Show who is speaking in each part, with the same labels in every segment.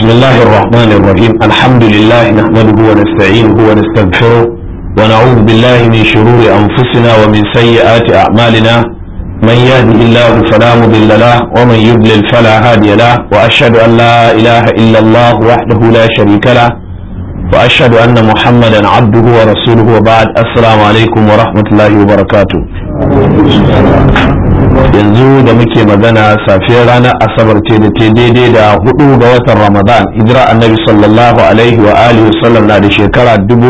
Speaker 1: بسم الله الرحمن الرحيم الحمد لله نحمده ونستعينه ونستغفره ونعوذ بالله من شرور أنفسنا ومن سيئات أعمالنا من يهده الله فلا مضل له ومن يضلل فلا هادي له وأشهد أن لا إله إلا الله وحده لا شريك له وأشهد أن محمدا عبده ورسوله وبعد السلام عليكم ورحمة الله وبركاته yanzu da muke magana safiyar ranar asabar ce da te daidai da hudu ga watan ramadan hijira annabi sallallahu alaihi wa alihi wasallam na da shekara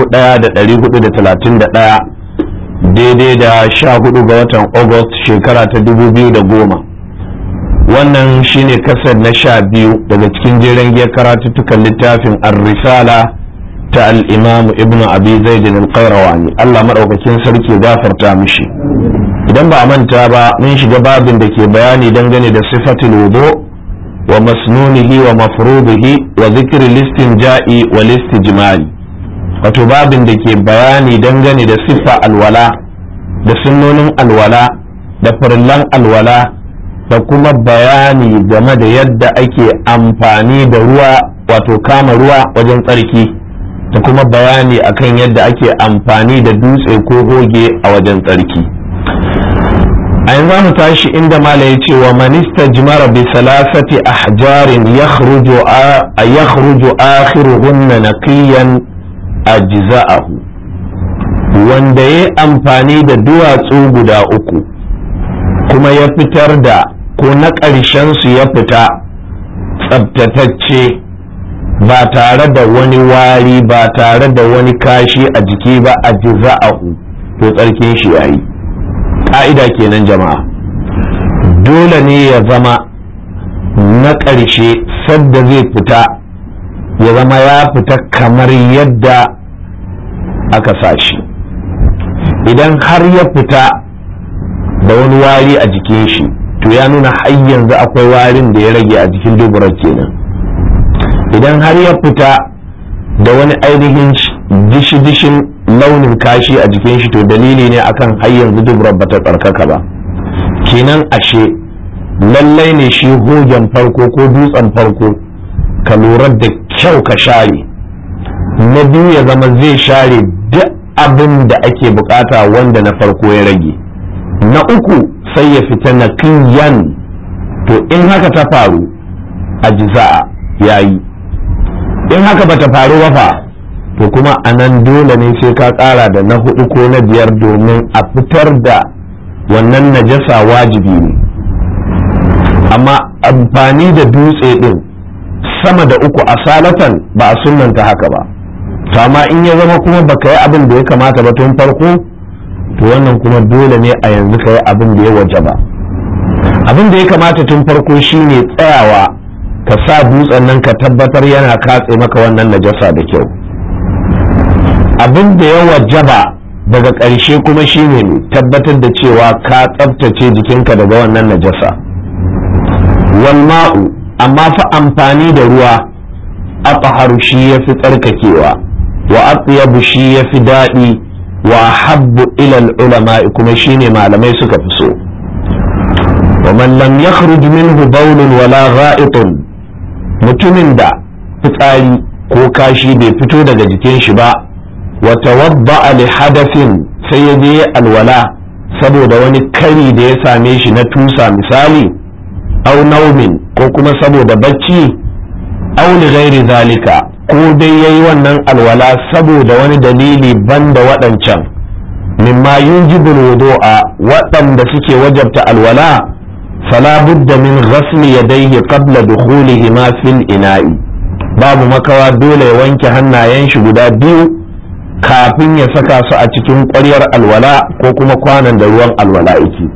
Speaker 1: 1431 daidai da sha hudu ga watan august shekara ta 2010 wannan shine kasar na sha biyu daga cikin jeren giyar karatuttukan littafin ar-risala ta al-imam ibnu abi zaidin al-qayrawani Allah madaukakin sarki gafarta mishi idan ba a manta ba mun shiga babin da ke bayani dangane da sifatul wudu wa masnunihi wa mafrubihi wa zikri listin ja'i wa listijmali wato babin da ke bayani dangane da siffa alwala da sunnonin alwala da farillan alwala da kuma bayani game da yadda ake amfani da ruwa wato kama ruwa wajen tsarki da kuma bayani akan yadda ake amfani da dutse ko hoge a wajen tsarki a yanzu mu tashi inda mala ya ce wa manista jimara bi salasati ahjarin yakhruju akhiruhunna naqiyan ajza'ahu wanda ya amfani da duwatsu guda uku kuma ya fitar da ko na ƙarshen su ya fita tsabtatacce ba tare da wani wari ba tare da wani kashi a jiki ba ajza'ahu to tsarkin shi yayi ƙa'ida kenan jama'a dole ne ya zama na ƙarshe sadda zai fita ya zama ya fita kamar yadda aka sashi idan har ya fita da wani wari a jikin shi to ya nuna har yanzu akwai warin da ya rage a jikin duburar kenan idan har ya fita da wani ainihin dishi-dishin launin kashi a jikin shi to dalili ne akan har yanzu dubrar bata tsarkaka ba kenan ashe lallai ne shi hogen farko ko dutsen farko ka lura da kyau ka share na biyu ya zama zai share duk abin da ake bukata wanda na farko ya rage na uku sai ya fita na kiyan to in haka ta faru a jiza'a yayi in haka bata faru ba fa to kuma a nan dole ne sai ka ƙara da na hudu ko na biyar domin a fitar da wannan najasa wajibi ne amma amfani da dutse din sama da uku a salatan ba a sunanta haka ba to amma in ya zama kuma baka yi abin da ya kamata ba tun farko to wannan kuma dole ne a yanzu ka yi abin da ya waje ba abin da ya kamata tun farko shine tsayawa ka sa dutsen nan ka tabbatar yana katse maka wannan najasa da kyau abin da ya wajaba daga ƙarshe kuma shine ne tabbatar da cewa ka tsabtace jikinka daga wannan najasa wal ma'u amma fa amfani da ruwa athaharu shi yafi tsarkakewa wa atyabu shi yafi daɗi wa habbu ila ulama kuma shine malamai suka fi so wa man lam yakhruj minhu bawlun wala gha'itun mutumin da fitsari ko kashi bai fito daga jikin shi ba watawadda li hadafin sai ya je alwala saboda wani kari da ya same shi na tusa misali au naumin ko kuma saboda bacci au li ghairi zalika ko dai yayi wannan alwala saboda wani dalili banda waɗancan mimma yujibul wudu'a waɗanda suke wajabta alwala fala budda min ghasli yadayhi qabla dukhulihi ma fil ina'i babu makawa dole ya wanke hannayen shi guda biyu kafin ya saka su a cikin ƙwaryar alwala ko kuma kwanan da ruwan alwala yake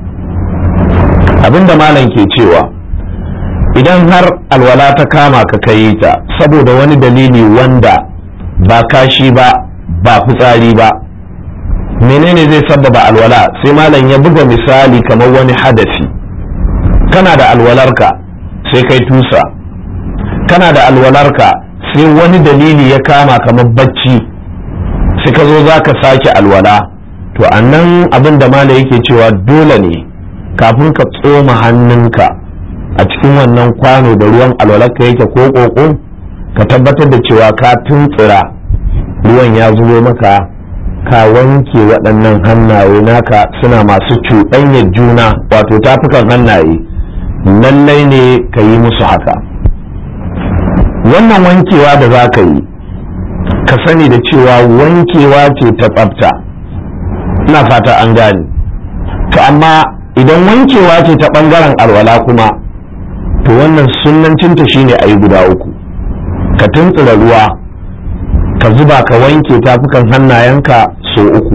Speaker 1: abinda malam ke cewa idan har alwala ta kama ka kai ta saboda wani dalili wanda ba kashi ba ba fitsari ba menene zai sabbaba alwala sai malam ya buga misali kamar wani hadafi kana da alwalarka sai kai tusa kana da alwalarka sai wani dalili ya kama kamar bacci sai ka zo za ka sake alwala to a nan abin da mala yake cewa dole ne kafin ka tsoma hannunka a cikin wannan kwano da ruwan alwalarka yake ko koko ka tabbatar da cewa ka tuntsira ruwan ya zubo maka ka wanke waɗannan hannaye naka suna masu cuɗanyar juna wato tafukan hannaye lallai ne ka yi musu haka wannan wankewa da za ka yi ka sani da cewa wankewa ce ta tsafta ina fata an gane to amma idan wankewa ce ta ɓangaren alwala kuma to wannan sunancinta shine a yi guda uku ka tuntsura ruwa ka zuba ka wanke tafukan hannayenka so uku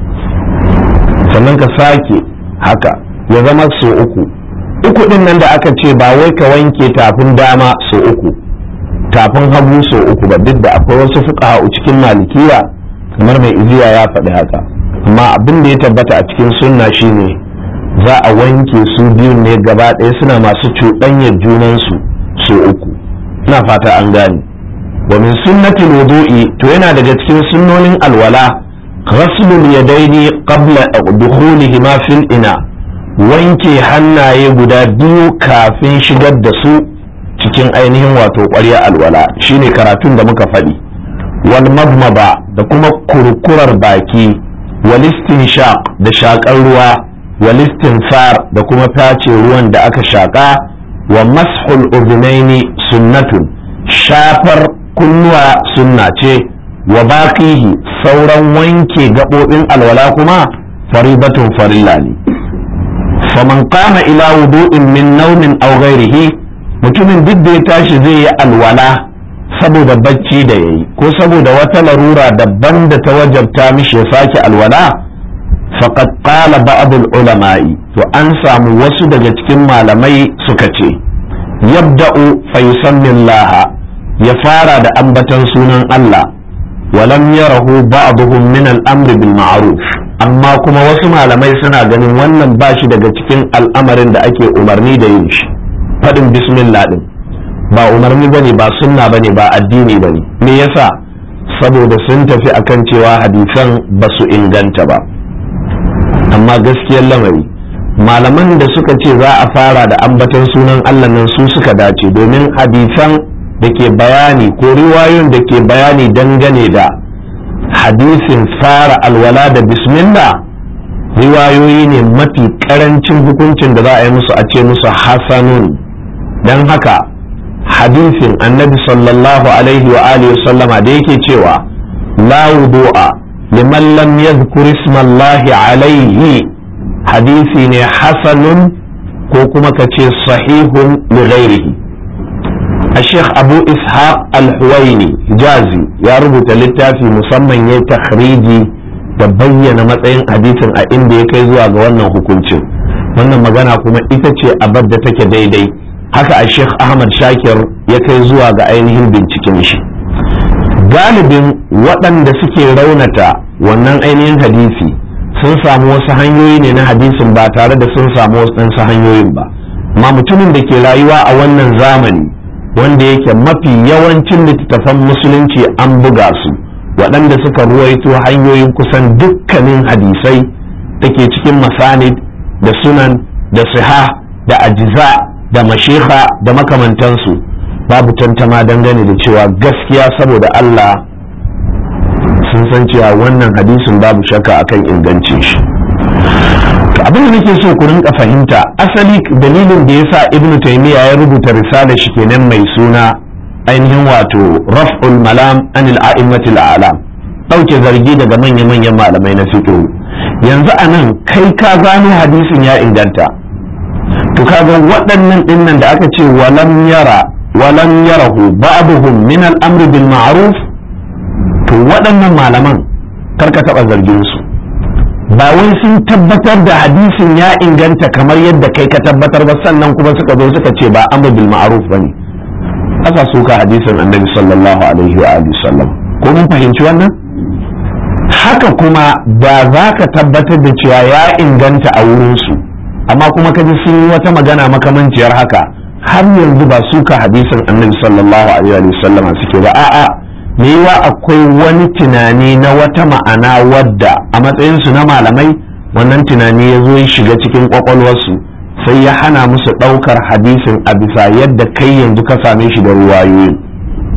Speaker 1: sannan ka sake haka ya zama so uku uku din nan da aka ce ba wai ka wanke tafin dama so uku tafin hagu so uku ba duk da akwai wasu fuka cikin malikiya kamar mai iziya ya faɗi haka amma abin da ya tabbata a cikin sunna shine za a wanke su biyun ne gaba ɗaya suna masu cuɗanyar junansu so uku ina fata an gane wa min sunnatil wudu'i to yana daga cikin sunnonin alwala ghaslul yadaini qabla dukhulihima fil ina wanke hannaye guda biyu kafin shigar da su cikin ainihin wato ƙwarya alwala shine karatun da muka faɗi wal madmada da kuma kurkurar baki wal istinshaq da shakar ruwa wal istinfar da kuma tace ruwan da aka shaka wa mashul udhunaini sunnatun shafar kunnuwa sunna ce wa baqihi sauran wanke gaɓoɓin alwala kuma faridatun farilla ne faman qama ila wudu'in min naumin aw ghairihi mutumin duk da ya tashi zai yi alwala saboda bacci da yayi ko saboda wata larura daban da ta wajabta mishi ya sake alwala faqad qala ba'd ulama'i to an samu wasu daga cikin malamai suka ce yabda'u fa yusammi Allah ya fara da ambatan sunan Allah walam yarahu ba'dhum min al-amr bil ma'ruf amma kuma wasu malamai suna ganin wannan bashi daga cikin al'amarin da ake umarni da yin shi fadin bismillah din ba umarni bane ba sunna bane ba addini bane me yasa saboda sun tafi akan cewa hadisan ba su inganta ba amma gaskiyar lamari malaman da suka ce za a fara da ambaton sunan Allah nan su suka dace domin hadisan da ke bayani ko riwayoyin da ke bayani dangane da hadisin fara alwala da bismillah riwayoyi ne mafi karancin hukuncin da za a yi musu a ce musu hasanun don haka hadisin annabi sallallahu alaihi wa alihi sallama da yake cewa la wudu'a liman lam yadhkur ismallahi alaihi hadisi ne hasanun ko kuma ka ce sahihun li ghairihi الشيخ أبو إسحاق الحويني جازي يا رب littafi musamman ya takhriji da bayyana matsayin hadisin a inda ya kai zuwa ga wannan hukuncin wannan magana kuma ita ce abar da take daidai haka a sheikh ahmad shakir ya kai zuwa ga ainihin binciken shi galibin waɗanda suke raunata wannan ainihin hadisi sun samu wasu hanyoyi ne na hadisin ba tare da sun samu wasu hanyoyin ba amma mutumin da ke rayuwa a wannan zamani wanda yake mafi yawancin littattafan musulunci an buga su waɗanda suka ruwaito hanyoyin kusan dukkanin hadisai da ke cikin masanid da sunan da siha da ajiza da mashiha da makamantansu babu tantama dangane da cewa gaskiya saboda Allah sun san cewa wannan hadisin babu shakka akan ingancin shi abin da nake so ku rinka fahimta asali dalilin da yasa ibn taymiya ya rubuta risalar shi kenan mai suna ainihin wato raf'ul malam anil a'immatil a'lam dauke zargi daga manya-manyan malamai na fiqh yanzu anan kai ka gano hadisin ya inganta to kaga waɗannan dinnan da aka ce walam yara walam yarahu ba'dhum min al-amr bil ma'ruf to waɗannan malaman karka taɓa zargin su ba wai sun tabbatar da hadisin ya inganta kamar yadda kai ka tabbatar ba sannan kuma suka zo suka ce ba amr bil ma'ruf bane aka suka hadisin annabi sallallahu alaihi wa alihi sallam ko mun fahimci wannan haka kuma da za ka tabbatar da cewa ya inganta a wurin su amma kuma ka ji sun yi wata magana makamanciyar haka har yanzu ba suka hadisin annabi sallallahu alaihi wa sallama suke ba a'a me yiwa akwai wani tunani na wata ma'ana wadda a matsayinsu na malamai wannan tunani ya zo ya shiga cikin kwakwalwarsu sai ya hana musu ɗaukar hadisin a bisa yadda kai yanzu ka same shi da ruwayoyi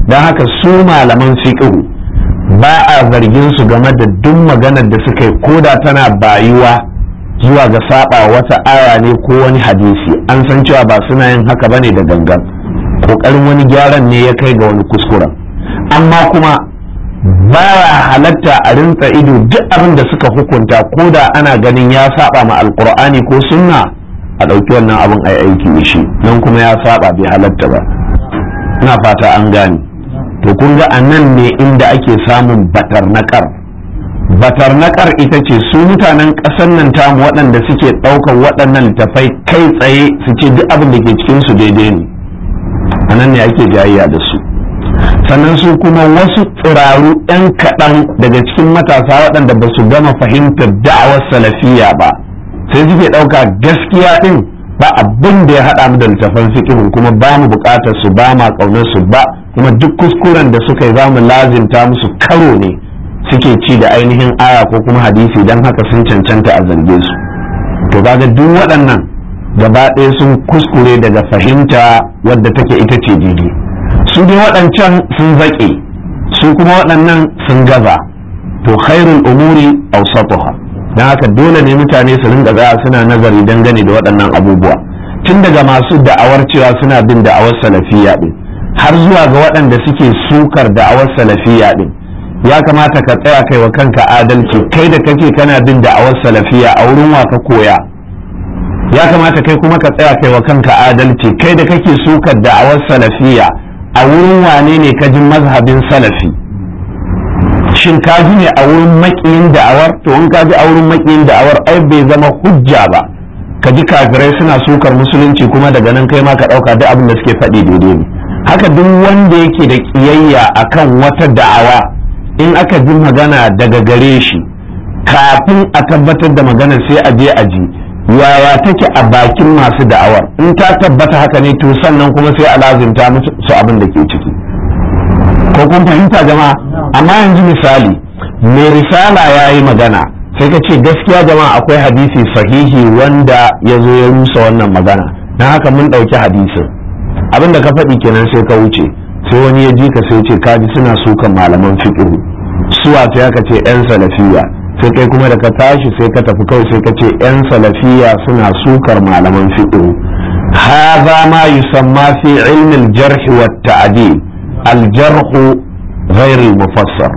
Speaker 1: don haka su malaman fiqhu ba a zargin su game da duk maganar da suka yi koda tana bayuwa zuwa ga saba wata aya ne ko wani hadisi an san cewa ba suna yin haka bane da gangan kokarin wani gyaran ne ya kai ga wani kuskuren amma kuma baya halatta a rinsa ido duk abin da suka hukunta ko da ana ganin ya saba ma alkur'ani ko sunna a ɗauki wannan abin a aiki da shi nan kuma ya saba bai halatta ba ina fata an gane to kun ga a nan ne inda ake samun batarnakar batarnakar ita ce su mutanen ƙasar nan tamu waɗanda suke ɗaukar waɗannan littafai kai tsaye su ce duk abin da ke cikin su daidai ne a nan ne ake jayayya da su sannan su kuma wasu tsiraru 'yan kaɗan daga cikin matasa waɗanda ba su gama fahimtar da'awar salafiya ba sai suke ɗauka gaskiya ɗin ba abin da ya haɗa mu da littafan fiƙihun kuma ba mu buƙatar su ba ma ƙaunar su ba kuma duk kuskuren da suka yi za mu lazimta musu karo ne suke ci da ainihin aya ko kuma hadisi don haka sun cancanta a zarge su to kaga duk waɗannan gaba ɗaya sun kuskure daga fahimta wadda take ita ce daidai su dai waɗancan sun zaƙe su kuma waɗannan sun gaza to khairul umuri awsatuha dan haka dole ne mutane su rinka tsaya suna nazari dangane da waɗannan abubuwa tun daga masu da'awar cewa suna bin da'awar salafiyya din har zuwa ga waɗanda suke sukar da'awar salafiyya din ya kamata ka tsaya kai wa kanka adalci kai da kake kana bin da'awar salafiyya a wurin wa ka koya ya kamata kai kuma ka tsaya kai wa kanka adalci kai da kake sukar da'awar salafiyya a wurin wane ne ka ji mazhabin salafi shin ka ji ne a wurin makiyin da'awar to in ka ji a wurin makiyin da'awar ai bai zama hujja ba ka ji kafirai suna sukar musulunci kuma daga nan kai ma ka ɗauka duk abin da suke faɗi daidai ne haka duk wanda yake da ƙiyayya akan wata da'awa in aka ji magana daga gare shi kafin a tabbatar da magana sai a je a ji yaya take a bakin masu da'awar in ta tabbata haka ne to sannan kuma sai a lazimta musu abin da ke ciki ko kun fahimta jama'a amma yanzu misali mai risala ya yi magana sai ka ce gaskiya jama'a akwai hadisi sahihi wanda ya zo ya rusa wannan magana na haka mun ɗauki hadisin abin da ka faɗi kenan sai ka wuce sai wani ya ji ka sai ce kaji suna sukan malaman fiqh suwa sai aka ce yan salafiya sai kai kuma da ka tashi sai ka tafi kawai sai ka ce 'yan salafiya suna sukar malaman fiqh hadha ma yusamma fi ilmi al-jarh wa at-ta'dil al-jarh ghayr al-mufassar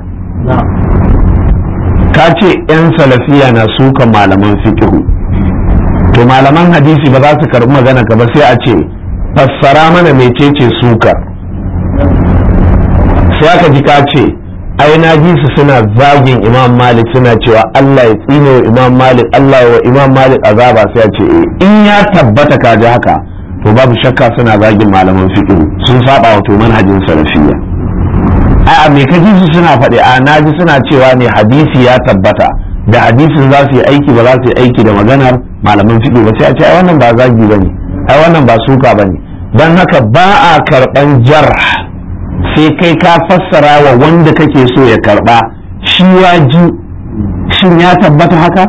Speaker 1: ka ce 'yan salafiya na sukan malaman fiqh to malaman hadisi ba za su karbi magana ka ba sai a ce fassara mana mecece sukar sai aka ji ka ce ai na ji su suna zagin imam malik suna cewa Allah ya tsine wa imam malik Allah wa imam malik azaba sai ya ce in ya tabbata ka ji haka to babu shakka suna zagin malaman fiqh sun saba wa to manhajin salafiyya a me ka ji su suna faɗi a na ji suna cewa ne hadisi ya tabbata da hadisin za su yi aiki ba za su yi aiki da maganar malaman fiqh ba sai a ce ai wannan ba zagi bane ai wannan ba suka bane dan haka ba a karban jarh sai kai ka fassara wa wanda kake so ya karba shi ya ji shin ya tabbata haka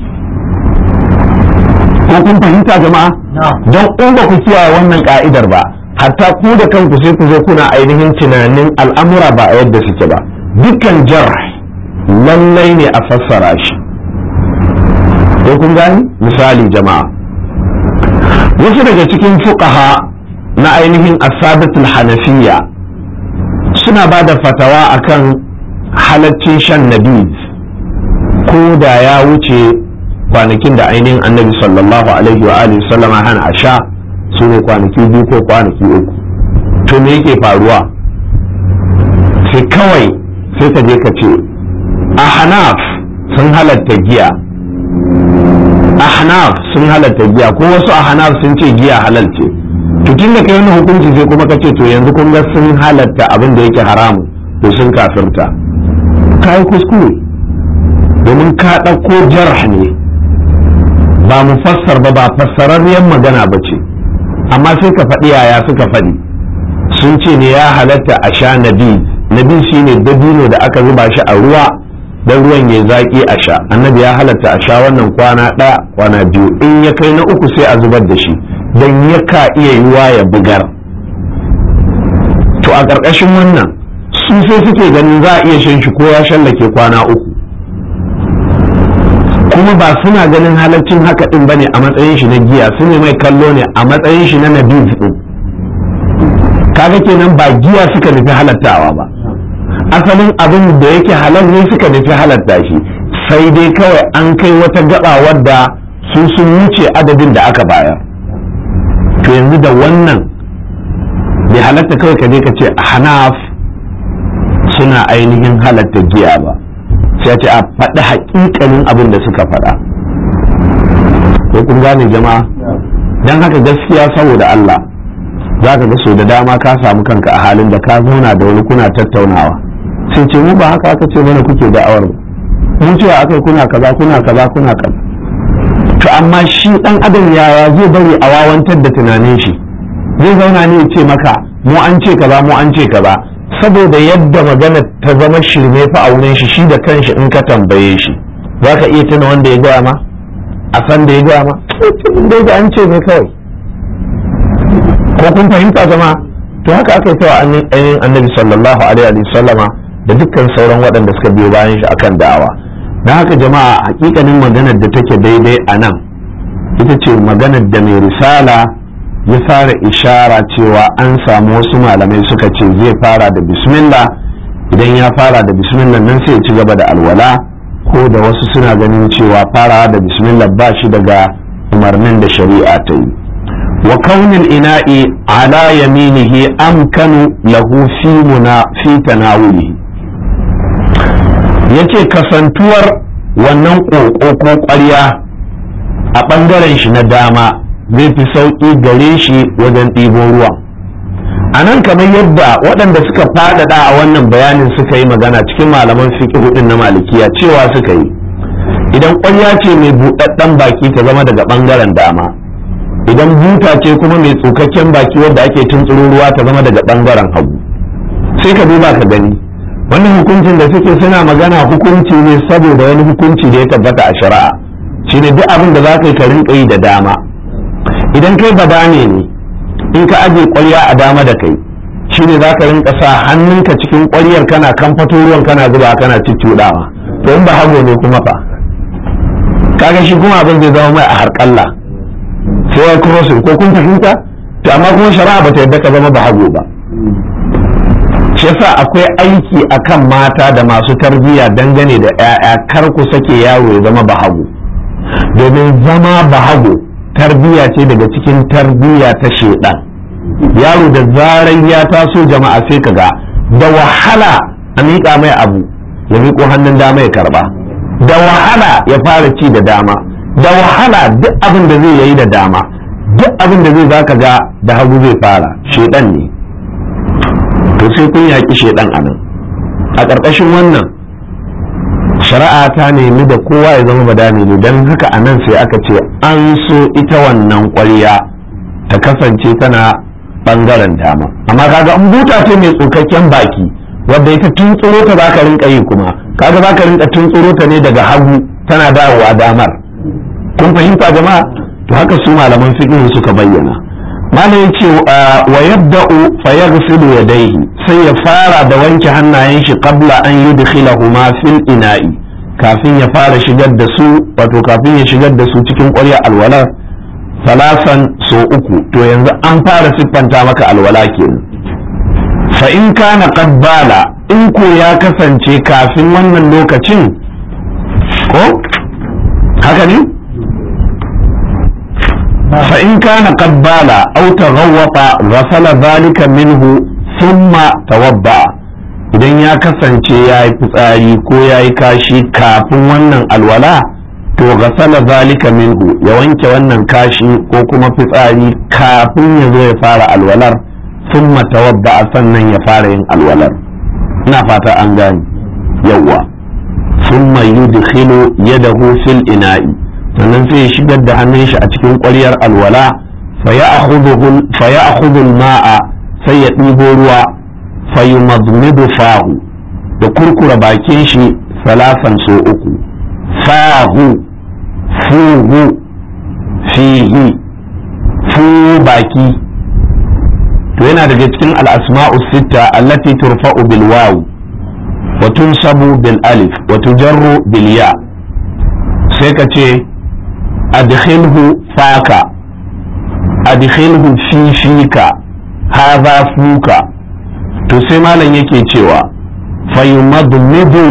Speaker 1: ko kun fahimta jama'a don in ba ku kiyaye wannan ka'idar ba hatta ku da kanku sai ku zo kuna ainihin tunanin al'amura ba a yadda suke ba dukkan jar lallai ne a fassara shi ko kun gani misali jama'a wasu daga cikin fuqaha na ainihin asabatul hanafiyya suna ba da fatawa akan halaccin shan nabi ko da ya wuce kwanakin da ainihin annabi sallallahu alaihi wa alihi sallama hana a sha su ne kwanaki biyu ko kwanaki uku to me yake faruwa sai kawai sai ka je ka ce a hanaf sun halatta giya a hanaf sun halatta giya ko wasu a hanaf sun ce giya halal ce to tun da kai wani hukunci sai kuma ka ce to yanzu kun ga sun halatta abin da yake haramu to sun kafirta ka yi kuskure domin ka ɗauko jarh ne ba mu fassar ba ba fassararriyar magana ba ce amma sai ka faɗi yaya suka faɗi sun ce ne ya halatta a sha nabi nabi shine dabino da aka zuba shi a ruwa don ruwan ya zaƙi a sha annabi ya halatta a sha wannan kwana ɗaya kwana biyu in ya kai na uku sai a zubar da shi don yaka iya yiwa ya bugar to a ƙarƙashin wannan su sai suke ganin za a iya shan shi ko ya shallake kwana uku kuma ba suna ganin halaccin haka ɗin bane a matsayin shi na giya su ne mai kallo ne a matsayin shi na nabiz ɗin kaga kenan ba giya suka nufi halattawa ba asalin abin da yake halal ne suka nufi halatta shi sai dai kawai an kai wata gaba wadda su sun wuce adadin da aka bayar to yanzu da wannan bai halatta kawai ka je ka ce hanaf suna ainihin halatta giya ba sai ce a faɗi haƙiƙanin abin da suka faɗa ko kun gane jama'a don haka gaskiya saboda Allah za ka ga so da dama ka samu kanka a halin da ka zauna da wani kuna tattaunawa sai ce mu ba haka aka ce mana kuke da'awar ba mun cewa akai kuna kaza kuna kaza kuna kaza to amma shi dan adam yaya zai bari a wawantar da tunanin shi zai zauna ne ya ce maka mu an ce kaza mu an ce kaza saboda yadda magana ta zama shirme fa a wurin shi shi da kanshi in ka tambaye shi za ka iya tuna wanda ya gaya ma a san da ya gaya ma dai da an ce ne kawai ko kun fahimta zama to haka aka yi tawa ainihin annabi sallallahu alaihi wa sallama da dukkan sauran waɗanda suka biyo bayan shi akan da'awa don haka jama'a hakikanin maganar da take daidai a nan ita ce maganar da mai risala ya fara ishara cewa an samu wasu malamai suka ce zai fara da bismillah idan ya fara da bismillah nan sai ya ci gaba da alwala ko da wasu suna ganin cewa farawa da bismillah ba shi daga umarnin da shari'a ta yi wa kaunin ina'i ala yaminihi amkanu lahu fi muna fi tanawulihi yace kasantuwar wannan ƙoƙo ko ƙwarya a ɓangaren shi na dama zai fi sauƙi gare shi wajen ɗibo ruwa a nan kamar yadda waɗanda suka faɗaɗa a wannan bayanin suka yi magana cikin malaman fiƙi hudun na malikiya cewa suka yi idan ƙwarya ce mai buɗaɗɗen baki ta zama daga ɓangaren dama idan buta ce kuma mai tsukakken baki wadda ake tuntsuro ruwa ta zama daga ɓangaren hagu sai ka duba ka gani wannan hukuncin da suke suna magana hukunci ne saboda wani hukunci da ya tabbata a shari'a shine duk abin da za ka yi ka rinka yi da dama idan kai badane ne in ka aje ƙwarya a dama da kai shine za ka rinka sa hannunka cikin ƙwaryar kana kamfato ruwan kana zuba kana cuccuɗawa to in ba hago ne kuma fa kaga shi kuma abin zai zama mai a harƙalla sai ya crossing ko kun fahimta to amma kuma shari'a ba ta yadda ka zama ba hago ba shi yasa akwai aiki akan mata da masu tarbiyya dangane da 'ya'ya kar ku sake yaro ya zama bahago domin zama bahago tarbiyya ce daga cikin tarbiyya ta shedan yaro da zarar ya taso jama'a sai ka ga da wahala a miƙa mai abu ya miƙo hannun dama ya karba da wahala ya fara ci da dama da wahala duk abin da zai yi da dama duk abin da zai zaka ga da hagu zai fara shedan ne to sai kun yaƙi shaidan a nan a ƙarƙashin wannan shari'a ta nemi da kowa ya zama badani ne don haka a nan sai aka ce an so ita wannan ƙwarya ta kasance tana ɓangaren dama amma kaga an buta ce mai tsukakken baki wadda ita tuntsuro ta za ka rinka yi kuma kaga za ka rinka tuntsuro ta ne daga hagu tana dawowa damar kun fahimta jama'a to haka su malaman fiqh suka bayyana malam ya ce wa yabda'u fa yaghsilu yadayhi sai ya fara da wanke hannayen shi qabla an yudkhilahuma fil ina'i kafin ya fara shigar da su wato kafin ya shigar da su cikin ƙwarya alwala salasan so uku to yanzu an fara siffanta maka alwala kenan fa in kana qabbala in ko ya kasance kafin wannan lokacin ko haka ne فإن كان قد بال أو تغوط غسل ذلك منه ثم توضأ idan ya kasance ya yi fitsari ko ya yi kashi kafin wannan alwala to gasala zalika minhu ya wanke wannan kashi ko kuma fitsari kafin ya zo ya fara alwalar sun tawadda sannan ya fara yin alwalar ina fata an gani yawwa sun yudkhilu yadahu fil ina'i sannan sai ya shigar da hannun shi a cikin ƙwaryar alwala fa ya akhudhu ma'a sai ya ɗibo ruwa fa yumadmidu fahu da kurkura bakin shi salasan so uku fahu fuhu fihi fu baki to yana daga cikin al'asma'u sitta allati turfa'u bil waw wa tunsabu bil alif wa tujarru bil ya sai ka ce adkhilhu faka adkhilhu fi fika hadha fuka to sai malam yake cewa fayumadmidu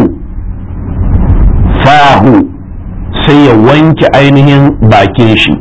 Speaker 1: fahu sai ya wanke ainihin bakin shi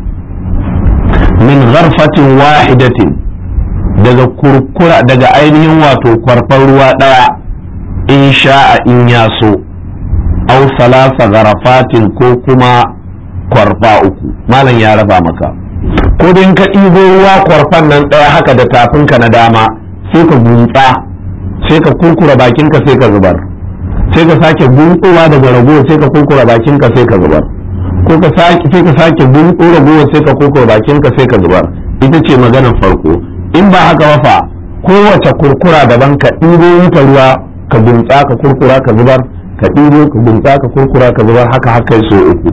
Speaker 1: min gharfatin wahidatin daga kurkura daga ainihin wato kwarfar ruwa ɗaya in sha'a in ya so au salasa garafatin ko kuma kwarfa uku malam ya raba maka ko in ka ɗibo ruwa kwarfan nan ɗaya haka da tafinka na dama sai ka guntsa sai ka kurkura bakinka sai ka zubar sai ka sake guntsowa daga ragowar sai ka kurkura bakinka sai ka zubar ko ka sake sai ka sake guntso ragowar sai ka kurkura bakinka sai ka zubar ita ce maganar farko in ba haka ba fa kowace kurkura daban ka ɗibo mata ruwa ka guntsa ka kurkura ka zubar ka ɗibo ka guntsa ka kurkura ka zubar haka haka so uku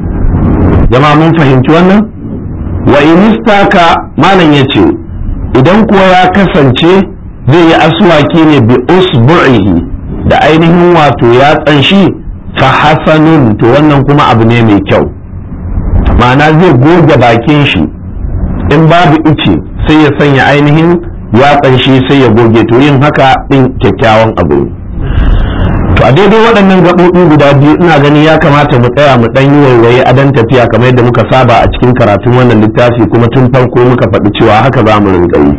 Speaker 1: jama'a mun fahimci wannan wa inistaka malam yace idan kuwa ya kasance zai yi aswaki ne bi usbu'ihi da ainihin wato ya tsanshi fa hasanun to wannan kuma abu ne mai kyau ma'ana zai goge bakin shi in babu ice sai ya sanya ainihin ya tsanshi sai ya goge to yin haka din kyakkyawan abu ne to a daidai waɗannan gaɓoɓi guda biyu ina gani ya kamata mu tsaya mu ɗan yi waiwaye a dan tafiya kamar yadda muka saba a cikin karatun wannan littafi kuma tun farko muka faɗi cewa haka za mu rinka yi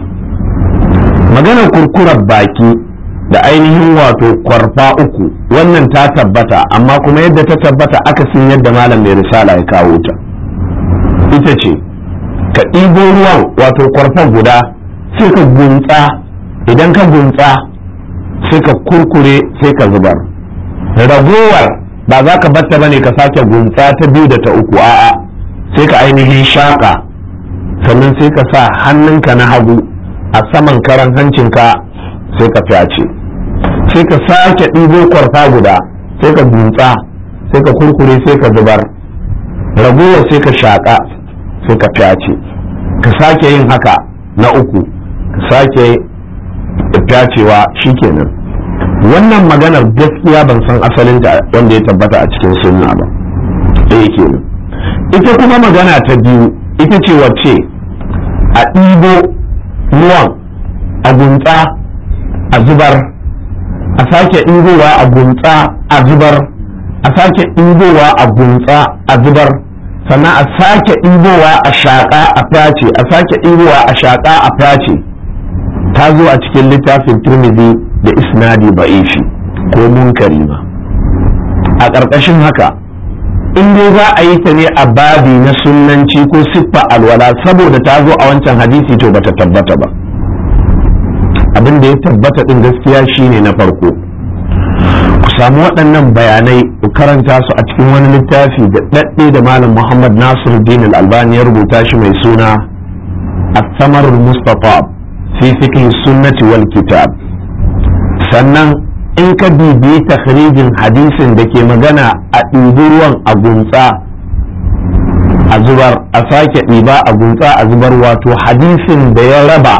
Speaker 1: maganar kurkurar baki da ainihin wato kwarfa uku wannan ta tabbata amma kuma yadda ta tabbata akasin yadda malam mai risala ya kawo ta ita ce ka ɗibo ruwan wato kwarfa guda sai ka guntsa idan ka guntsa sai ka kurkure sai ka zubar ragowar ba za ka batta bane ka sake guntsa ta biyu da ta uku a'a sai ka ainihin shaƙa sannan sai ka sa hannunka na hagu a saman karan hancinka sai ka fyace sai ka sake ɗibo kwarfa guda sai ka guntsa sai ka kurkure sai ka zubar ragowar sai ka shaƙa sai ka fyace ka sake yin haka na uku ka sake fyacewa shikenan wannan maganar gaskiya ban san asalinta wanda ya tabbata a cikin sunna ba ɗaya kenan ita kuma magana ta biyu ita ce wacce a ɗibo ruwan a gunta a zubar a sake ɗibowa a gunta a zubar a sake ɗibowa a gunta a zubar sannan a sake ɗibowa a shaƙa a face a sake ɗibowa a shaƙa a face ta zo a cikin littafin turmizi da isnadi ba'ishi ko munkari ma a ƙarƙashin haka in dai za a yi ta ne a babi na sunanci ko siffa alwala saboda ta zo a wancan hadisi to bata tabbata ba abin da ya tabbata din gaskiya shine na farko ku samu waɗannan bayanai ku karanta su a cikin wani littafi da ɗaɗɗe da malam muhammad nasir din albani ya rubuta shi mai suna الثمر المصطفى في فقه السنة والكتاب sannan in ka bibiyi takhrijin hadisin da ke magana a ɗibi ruwan a gunsa a zubar a sake ɗiba a gunsa a zubar wato hadisin da ya raba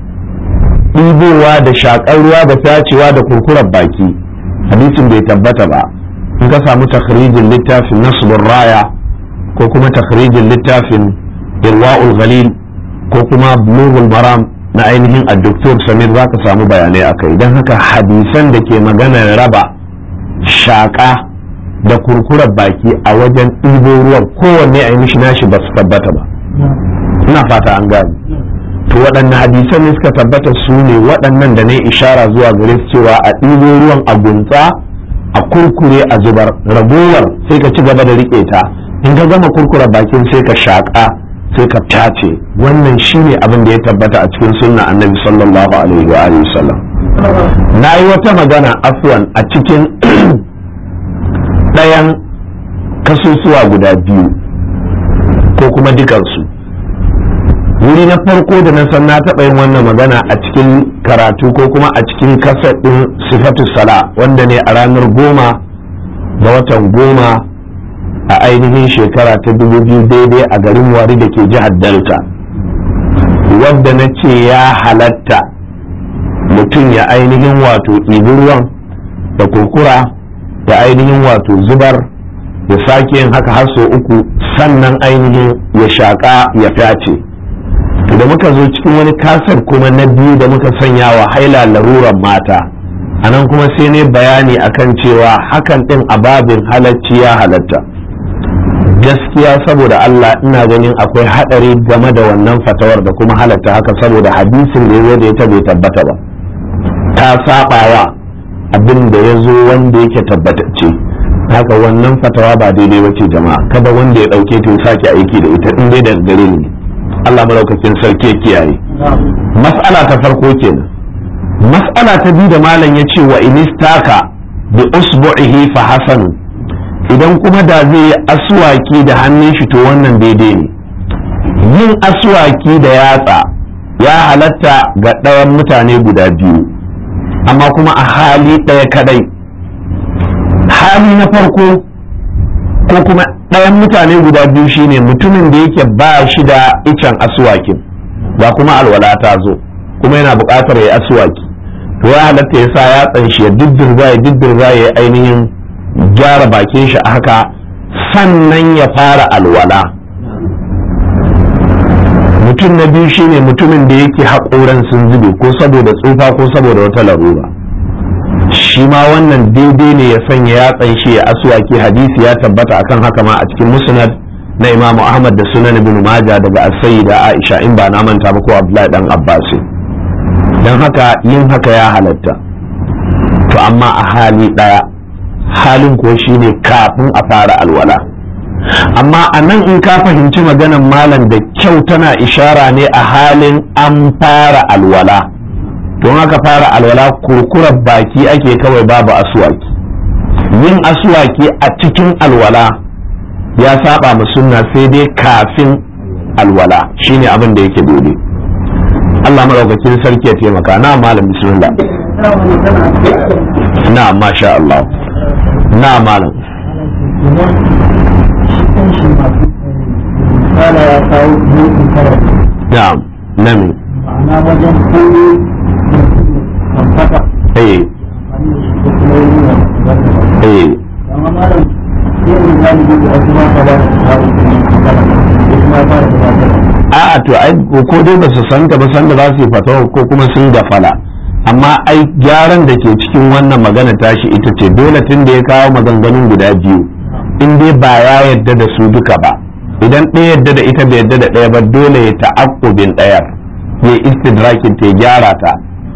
Speaker 1: ɗibowa da shaƙar ruwa da tacewa da kurkurar baki hadisin bai tabbata ba in ka samu takhrijin littafin nasbur raya ko kuma takhrijin littafin irwa'ul ghalil ko kuma bulughul maram na ainihin a doktor samir za ka samu bayanai a kai don haka hadisan da ke maganar raba shaƙa da kurkurar baki a wajen ɗibo ruwan kowanne a yi mishi nashi ba su tabbata ba ina fata an gane to waɗanne hadisan ne suka tabbata su ne waɗannan da na ishara zuwa gare su cewa a ɗibo ruwan a gunta a kurkure a zubar ragowar sai ka ci gaba da riƙe ta in ka gama kurkura bakin sai ka shaƙa sai ka tace wannan shine abin da ya tabbata a cikin sunna annabi sallallahu alaihi wa alihi sallam na yi wata magana afwan a cikin ɗayan kasusuwa guda biyu ko kuma dukansu wuri na farko da na san na taɓa yin wannan magana a cikin karatu ko kuma a cikin kasar ɗin sifatu sala wanda ne a ranar goma ga watan goma a ainihin shekara ta dubu biyu daidai a garin wari da ke jihar delta wadda na ce ya halatta mutum ya ainihin wato ɗibi ruwan da kurkura da ainihin wato zubar ya sake yin haka har sau uku sannan ainihin ya shaƙa ya fyace to da muka zo cikin wani kasar kuma na biyu da muka sanya wa haila laruran mata a nan kuma sai ne bayani akan cewa hakan ɗin ababin halacci ya halatta gaskiya saboda Allah ina ganin akwai haɗari game da wannan fatawar da kuma halatta haka saboda hadisin da ya da ya bai tabbata ba ta saɓawa abin da ya zo wanda yake tabbatacce haka wannan fatawa ba daidai ba ce jama'a kada wanda ya ɗauke ta ya sake aiki da ita in dai daga gare ni Allah malaukakin sarki ya kiyaye mas'ala ta farko kenan mas'ala ta biyu da malam ya ce wa inistaka bi usbu'ihi fa hasanu idan kuma da zai yi aswaki da hannun shi to wannan daidai ne yin aswaki da yatsa ya halatta ga ɗayan mutane guda biyu amma kuma a hali ɗaya kadai hali na farko ko kuma ɗayan mutane guda biyu shine mutumin da yake ba shi da icen asuwakin ba kuma alwala ta zo kuma yana buƙatar ya asuwaki to ya halatta ya sa yatsan shi ya diddirza ya diddirza ya ainihin gyara bakin shi a haka sannan ya fara alwala mutum na biyu shine mutumin da yake haƙoran sun zube ko saboda tsufa ko saboda wata larura shi ma wannan daidai ne ya sanya yatsan shi ya aswaki hadisi ya tabbata akan haka ma a cikin musnad na imamu ahmad da sunan ibn majah daga as-sayyida aisha in ba na manta ba ko abdullahi dan abbas dan haka yin haka ya halatta to amma a hali daya halin ko shine kafin a fara alwala amma a nan in ka fahimci maganan malam da kyau tana ishara ne a halin an fara alwala don haka fara alwala kurkurar baki ake kawai babu asuwaki yin asuwaki a cikin alwala ya saba mu sunna sai dai kafin alwala shine abin da yake dole Allah maraukakin sarki ya taimaka na malam bismillah na masha Allah na malam na'am nami
Speaker 2: ma'ana wajen koyo kan fata
Speaker 1: eh eh
Speaker 2: amma malam sai mu gani da wasu ma ba da tsari kuma kuma ba da tsari
Speaker 1: a'a to ai ko dai ba su san ta ba san da za su yi fatawa ko kuma sun gafala amma ai gyaran da ke cikin wannan magana tashi ita ce dole tun da ya kawo maganganun guda biyu in dai ba ya yadda da su duka ba idan ɗaya yadda da ita bai yadda da ɗaya ba dole ya ta'aqqubin ɗayar ya istidrakin ta ya gyara ta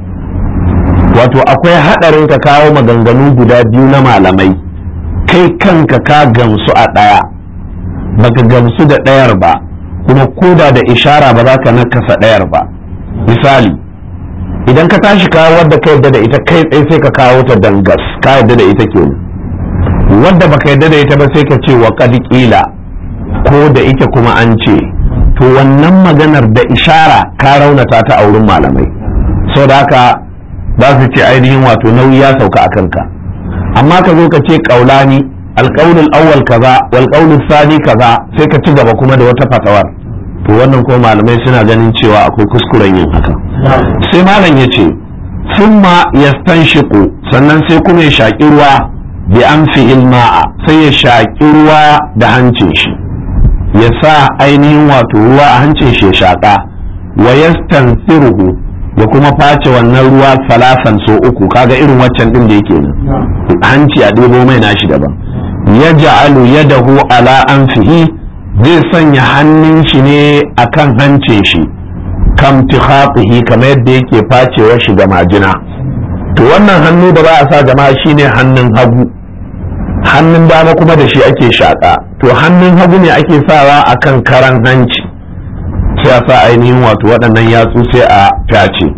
Speaker 1: wato akwai haɗarin ka kawo maganganu guda biyu na malamai kai kanka ka gamsu a ɗaya baka gamsu da ɗayar ba kuma koda da ishara ba za ka nakasa ɗayar ba misali idan ka tashi kawo wadda ka yadda da ita kai tsaye sai ka kawo ta dangas ka yadda da ita kenan wadda baka yadda da ita ba sai ka ce wa qad qila ko da ita kuma an ce to wannan maganar da ishara ka raunata ta a wurin malamai da haka za su ce ainihin wato nauyi ya sauka a kanka amma ka zo ka ce kaulani alƙaunin awwal kaza wal qaulul sani kaza sai ka ci gaba kuma da wata fatawar to wannan kuma malamai suna ganin cewa akwai kuskuren yin haka sai malam ya ce summa yastanshiqu sannan sai kuma ya shaƙi ruwa bi anfi ilma'a sai ya shaƙi ruwa da hancin shi ya sa ainihin wato ruwa a hancin shi ya shaƙa wa yastansiruhu ya kuma face wannan ruwa salasan so uku kaga irin waccan din da yake nan hanci a ɗebo mai nashi daban ya ja'alu yadahu ala anfihi zai sanya hannun shi ne akan hancin shi kam tikhatihi kamar yadda yake facewa shi ga majina to wannan hannu da ba a sa jama'a shine hannun hagu hannun dama kuma da shi ake shaƙa to hannun hagu ne ake sawa akan karan hanci sai a sa ainihin wato waɗannan yatsu sai a fyace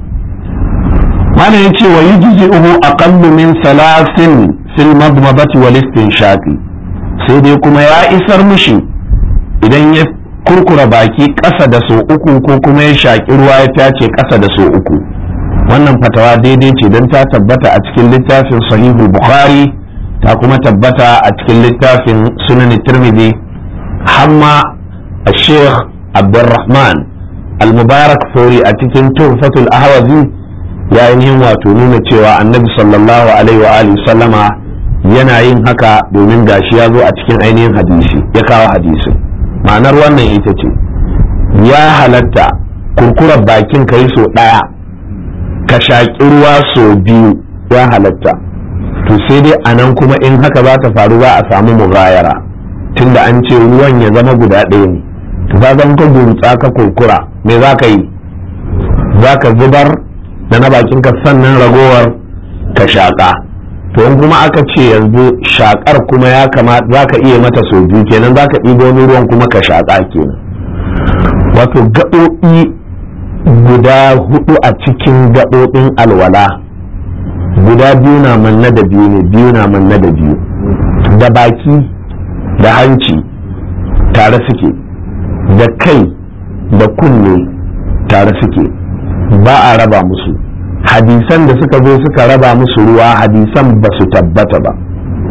Speaker 1: malam yace wa yujzi'uhu aqallu min salasin fil madmadati wal istinshaqi sai dai kuma ya isar mishi idan ya kurkura baki ƙasa da so uku ko kuma ya shaƙi ruwa ya fyace ƙasa da so uku wannan fatawa daidai ce don ta tabbata a cikin littafin sahihul bukhari ta kuma tabbata a cikin littafin sunan tirmidhi hamma a sheikh abdurrahman al-mubarak fori a cikin tuhfatul ahwazi ya ainihin wato nuna cewa annabi sallallahu alaihi wa alihi sallama yana yin haka domin gashi ya zo a cikin ainihin hadisi ya kawo hadisin ma'anar wannan ita ce ya halatta kurkurar bakin ka yi so ɗaya ka shaƙi ruwa so biyu ya halatta to sai dai a nan kuma in haka za ta faru za a samu mugayara tunda an ce ruwan ya zama guda ɗaya ne to ka zan ka gumtsa ka kurkura me za ka yi za ka zubar da na bakin ka sannan ragowar ka shaƙa to in kuma aka ce yanzu shaƙar kuma ya kamata za ka iya mata sau biyu kenan za ka ɗibo wani ruwan kuma ka shaƙa kenan wato gaɓoɓi guda hudu a cikin gaɓoɓin alwala guda biyu na manna da biyu ne biyu na manna da biyu da baki da hanci tare suke da kai da kunne tare suke ba a raba musu hadisan da suka zo suka raba musu ruwa hadisan ba su tabbata ba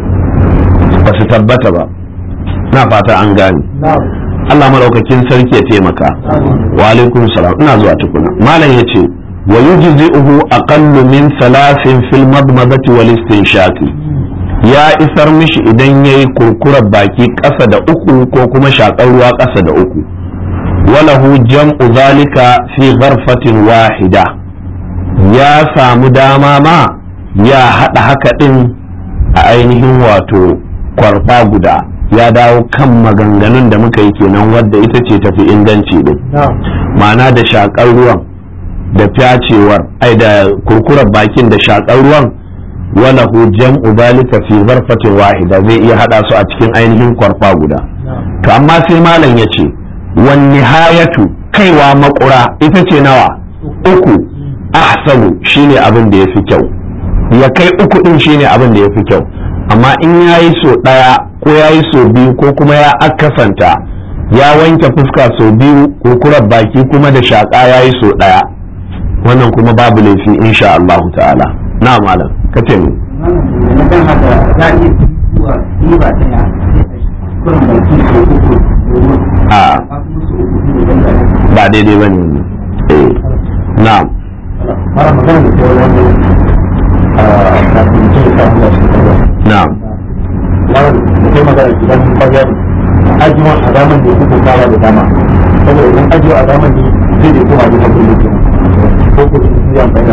Speaker 1: ba su tabbata ba na fata an gane Allah maɗaukakin sarki ya taimaka wa alaikum salam ina zuwa tukuna malam ya ce wa yujzi'uhu aqallu min salasin fil madmadati wal istinshaqi ya isar mishi idan yayi kurkurar baki ƙasa da uku ko kuma shakar ruwa ƙasa da uku walahu jam'u zalika fi gharfatin wahida ya samu dama ma ya haɗa haka ɗin a ainihin wato kwarfa guda ya dawo kan maganganun da muka yi kenan wadda ita ce tafi inganci din ma'ana da shakar ruwan da fyacewar ai da kurkurar bakin da shakar ruwan walahu jam'u zalika fi zarfatin wahida zai iya hada su a cikin ainihin kwarfa guda to amma sai malam ya ce wan nihayatu kaiwa makura ita ce nawa uku ahsanu shine abin da yafi kyau ya kai uku din shine abin da yafi kyau amma in yayi so daya ko yayi so biyu ko kuma ya akasanta ya wanke fuska so biyu kurkurar baki kuma da shaka yayi so daya wannan kuma babu laifi insha Allah ta'ala na malam ka ce mu a ba daidai ba ne eh na
Speaker 2: fara magana da cewa wani a kafin ce ka hula shi kaza
Speaker 1: na
Speaker 2: wani da kai magana idan bayan ajiyon a daman da kuka fara da dama saboda idan ajiyo a daman ne zai da kuma da hakuri ne ko ko su yi amfani da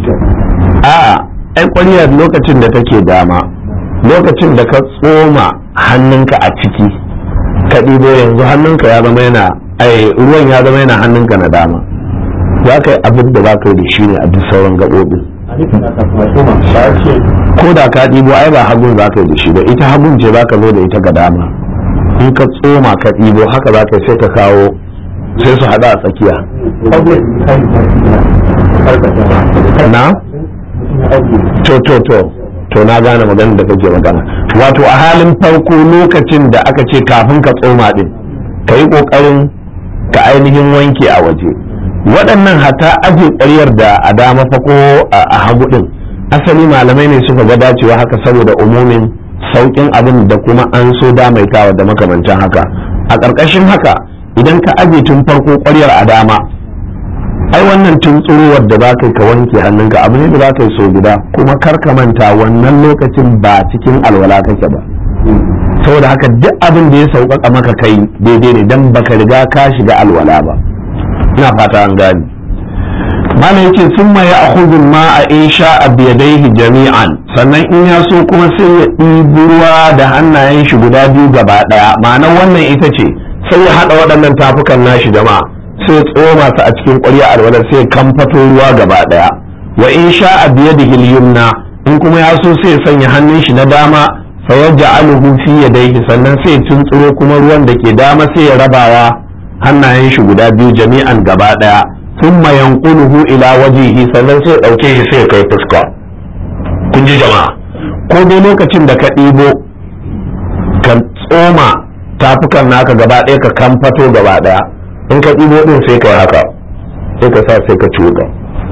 Speaker 1: a ai ƙwariyar lokacin da take dama lokacin da ka tsoma hannunka a ciki ka ɗibo yanzu hannunka ya zama yana ai ruwan ya zama yana hannunka na dama za ka yi abin da za ka yi da shi ne a duk sauran gaɓoɓi
Speaker 2: a nufin da kafin a koma ba ya ce
Speaker 1: ko da ka ɗibo ai ba hagun za ka yi da shi ba ita hagun ce za ka zo da ita ga dama in ka tsoma ka ɗibo haka za ka yi sai ka kawo sai su haɗa a tsakiya
Speaker 2: public kan da karkata
Speaker 1: na to to to to na gane maganar da kake magana wato a halin farko lokacin da aka ce kafin ka tsoma din ka yi kokarin ka ainihin wanke a waje waɗannan hata aje ƙaryar da a dama fa ko a hagu din asali malamai ne suka ga dacewa haka saboda umumin sauƙin abin da kuma an so damaitawa da makamantan haka a ƙarƙashin haka idan ka aje tun farko ƙwaryar a dama ai wannan tuntsuruwar da za ka yi ka wanke hannunka abu ne da za ka yi so guda kuma kar ka manta wannan lokacin ba cikin alwala kake ba saboda haka duk abin da ya sauƙaƙa maka kai daidai ne dan baka riga ka shiga alwala ba ina fata an gani mana yake sun ma ya akhudhu ma a insha a biyadaihi jami'an sannan in ya so kuma sai ya ɗibi ruwa da hannayen shi guda biyu gaba ɗaya ma'anar wannan ita ce sai ya haɗa waɗannan tafukan nashi jama'a sai tsoma su a cikin ƙwarya alwalar sai kamfato ruwa gaba ɗaya wa in sha a biye da hilyumna in kuma ya so sai sanya hannun shi na dama fa yaj'aluhu fi yadayhi sannan sai tuntsuro kuma ruwan da ke dama sai ya rabawa hannayen shi guda biyu jami'an gaba ɗaya thumma yanquluhu ila wajhihi sannan sai ɗauke shi sai kai fuska kun ji jama'a ko dai lokacin da ka ɗibo ka tsoma tafukan naka gaba ɗaya ka kamfato gaba ɗaya in ka ɗibo ɗin sai ka yi haka sai ka sa sai ka cuɗa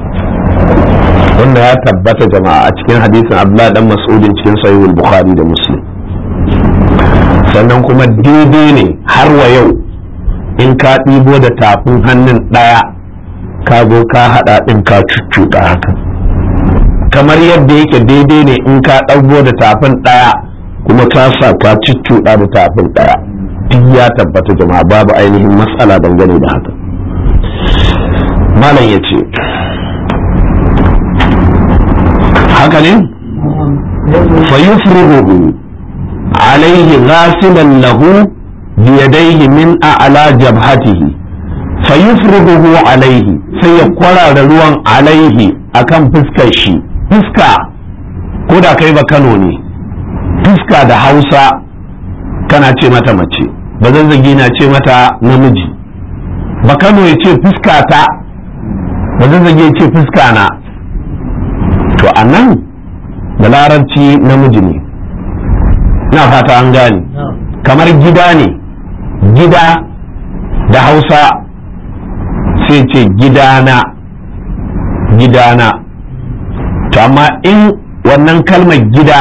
Speaker 1: wanda ya tabbata jama'a a cikin hadisin abdullahi dan mas'udin cikin sahihul bukhari da muslim sannan kuma daidai ne har wa yau in ka ɗibo da tafin hannun ɗaya ka zo ka haɗa ɗin ka cuccuɗa haka kamar yadda yake daidai ne in ka ɗago da tafin ɗaya kuma ka sa ka cuccuɗa da tafin ɗaya duk ya tabbata jama'a babu ainihin matsala dangane da haka malam ya ce haka ne fayufruhu alaihi ghasilan lahu biyadaihi min a'la jabhatihi fayufruhu alaihi sai ya kwarara ruwan alaihi akan fuskar shi fuska ko da kai ba Kano ne fuska da Hausa kana ce mata mace ba zazzagi na ce mata namiji ba Kano ya ce fuska ta ba zazzagi ya ce fuska na to a nan da larabci namiji ne na fata an gane kamar gida ne gida da hausa sai ce gidana gidana to amma in wannan kalmar gida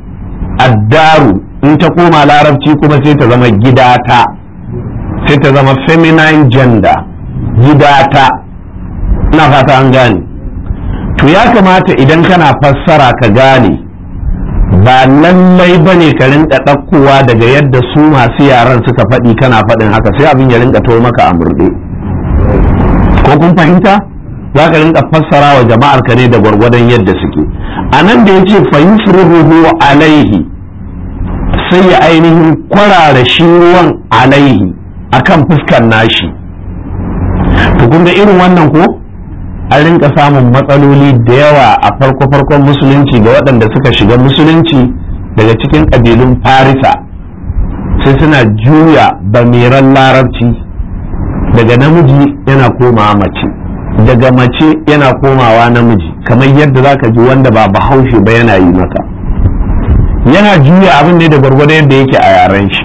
Speaker 1: addaru in ta koma larabci kuma sai ta zama gidata sai ta zama feminine gender gidata na fata an gane to ya kamata idan kana fassara ka gane ba lallai ba ne ka rinka ɗaukowa daga yadda su masu yaran suka faɗi kana faɗin haka sai abin ya rinka to maka a murɗe ko kun fahimta za ka rinka fassara wa jama'ar ka ne da gwargwadon yadda suke a nan da ya ce fayufruhu alaihi sai ya ainihin kwarara shi ruwan alaihi akan fuskar nashi to kun ga irin wannan ko an rinka samun matsaloli da yawa a farko-farkon musulunci ga waɗanda suka shiga musulunci daga cikin ƙabilun farisa sai suna juya bamiran larabci daga namiji yana komawa mace daga mace yana komawa namiji kamar yadda za ka ji wanda ba bahaushe ba yana yi maka yana juya abin ne da gwargwado yadda yake a yaren shi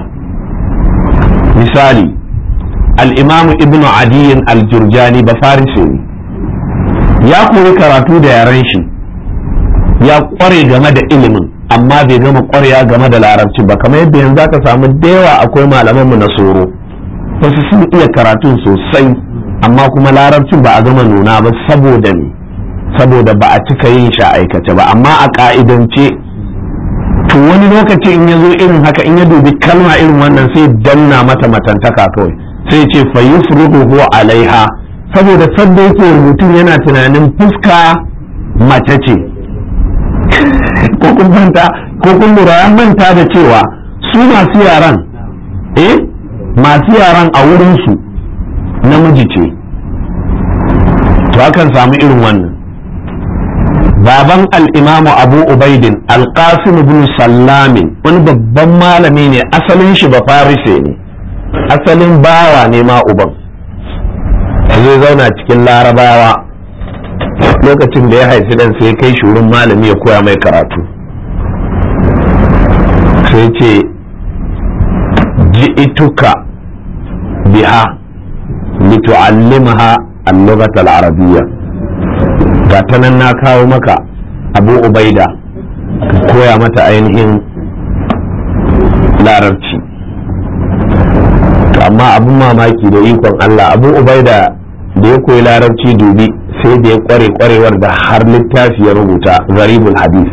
Speaker 1: misali al-imamu ibnu adiyin al-jurjani ba farise ne ya koyi karatu da yaren shi ya kware game da ilimin amma bai gama kwarewa game da larabci ba kamar yadda yanzu aka samu da yawa akwai malamanmu na soro wasu sun iya karatun sosai amma kuma larabcin ba a gama nuna ba saboda ne saboda ba a cika yin shi a aikace ba amma a ka'idance to wani lokaci in ya zo irin haka in ya dubi kalma irin wannan sai danna mata matantaka kawai sai ce fa yufruhu alaiha saboda sadda yake rubutun yana tunanin fuska mace ce ko kun manta ko kun lura ya manta da cewa su masu yaran eh masu yaran a wurinsu namiji ce to akan samu irin wannan baban al'imamu abu ubaidin alƙasim ibn sallamin wani babban malami ne asalin shi ba farise ne asalin bawa ne ma uban zai zauna cikin larabawa lokacin da ya haifi dan sai kai shi wurin malami ya koya mai karatu sai ce ji'ituka biha litu'allimha al-lughat al-arabiyya ga ta nan na kawo maka abu ubaida ka koya mata ainihin larabci to amma abun mamaki da ikon Allah abu ubaida da ya koyi larabci dubi sai da ya kware kwarewar da har littafi ya rubuta garibul hadis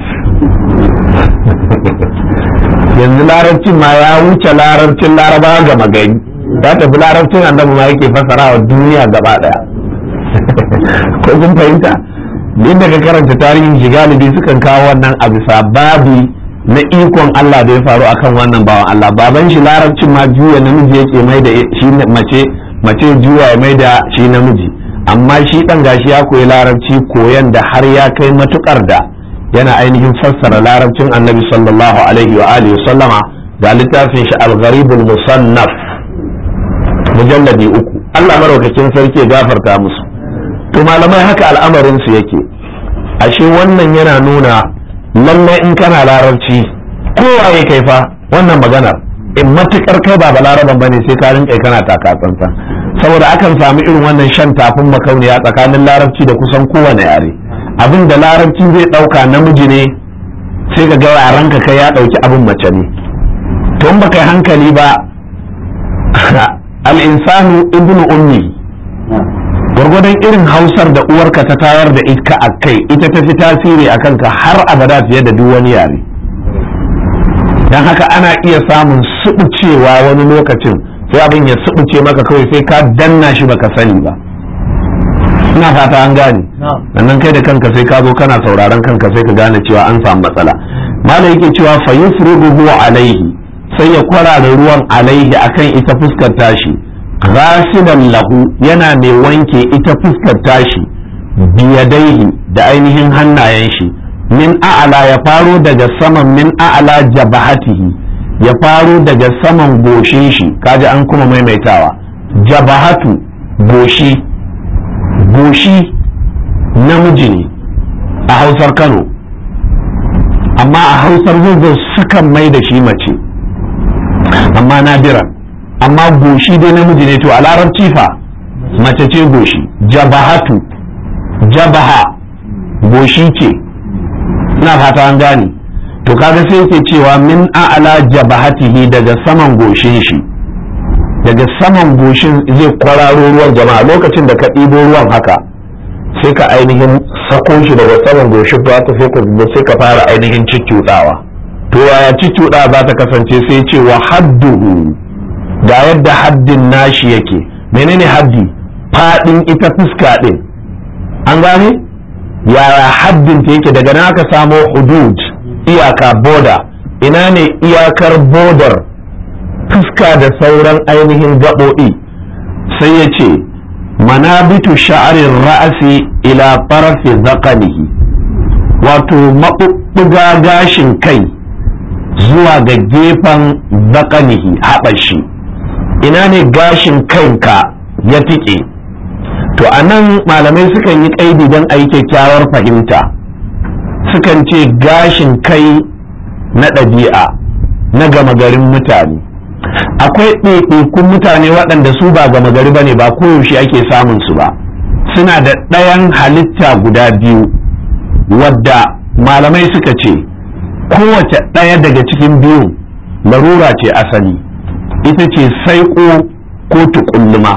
Speaker 1: yanzu larabcin ma ya wuce larabcin laraba gama gari ya tafi larabcin annabi ma yake fasara wa duniya gaba daya ko kun fahimta inda ka karanta tarihin shi galibi sukan kawo wannan a bisa babi na ikon Allah da ya faru akan wannan bawan Allah baban shi larabcin ma juya namiji yake mai da shi mace mace juya ya mai da shi namiji amma shi dan gashi ya koyi larabci koyan da har ya kai matukar da yana ainihin fassara larabcin annabi sallallahu alaihi wa alihi sallama ga littafin shi al-gharibul musannaf mujalladi uku Allah maraukakin sarki ya gafarta musu to malamai haka al'amarin su yake ashe wannan yana nuna lallai in kana larabci kowa ya kai fa wannan maganar in matukar kai ba balaraban bane sai ka rinka kana taka tsantsan saboda akan samu irin wannan shan tafin makauniya tsakanin larabci da kusan kowane yare abin da larabci zai dauka namiji ne sai ka ga yaranka kai ya dauki abin mace ne to in baka yi hankali ba al-insanu ibnu ummi gwargwadon irin hausar da uwarka ta tayar da ita a kai ita ta fi tasiri a kanka har abada fiye da duk wani yare don haka ana iya samun suɓucewa wani lokacin sai abin ya suɓuce maka kawai sai ka danna shi baka sani ba ina fata an gane sannan kai da kanka sai ka zo kana sauraron kanka sai ka gane cewa an samu matsala malam yake cewa fa yufriduhu alaihi sai ya kwarara ruwan alaihi akan ita fuskar tashi ghasilan lahu yana mai wanke ita fuskar tashi biyadaihi da ainihin hannayen shi min a'ala ya faro daga saman min a'ala jabahatihi ya faro daga saman goshin shi kaji an kuma maimaitawa jabahatu goshi goshi namiji ne a hausar kano amma a hausar zazzau sukan mai da shi mace amma nadiran amma goshi dai namiji ne to a larabci fa mace ce goshi jabahatu jabaha goshi ce ina fata an gane to kaga sai yake cewa min a'ala jabahatihi daga saman goshin shi daga saman goshin zai kwararo ruwan jama'a lokacin da ka ɗibo ruwan haka sai ka ainihin sako shi daga saman goshin ba ta sai ka sai ka fara ainihin ciccuɗawa to yaya ciccuɗa za ta kasance sai ce wa hadduhu ga yadda haddin nashi yake menene haddi faɗin ita fuska ɗin an gane yaya haddin ta yake daga nan aka samo hudud iyaka boda ina ne iyakar bodar fuska da sauran ainihin gaɓoɓi sai ya ce manabitu sha'arin ra'asi ila farafi zakanihi wato maɓuɓɓuga gashin kai zuwa ga gefen zakanihi haɓashi ina ne gashin kanka ya tike to a nan malamai sukan yi ƙaidi don a yi kyakkyawar fahimta sukan ce gashin kai na ɗabi'a na gama garin mutane akwai ɗaiɗaikun mutane waɗanda su ba gama gari ba ne ba koyaushe ake samun su ba suna da ɗayan halitta guda biyu wadda malamai suka ce kowace ɗaya daga cikin biyu larura ce asali ita ce saiko ko tukulluma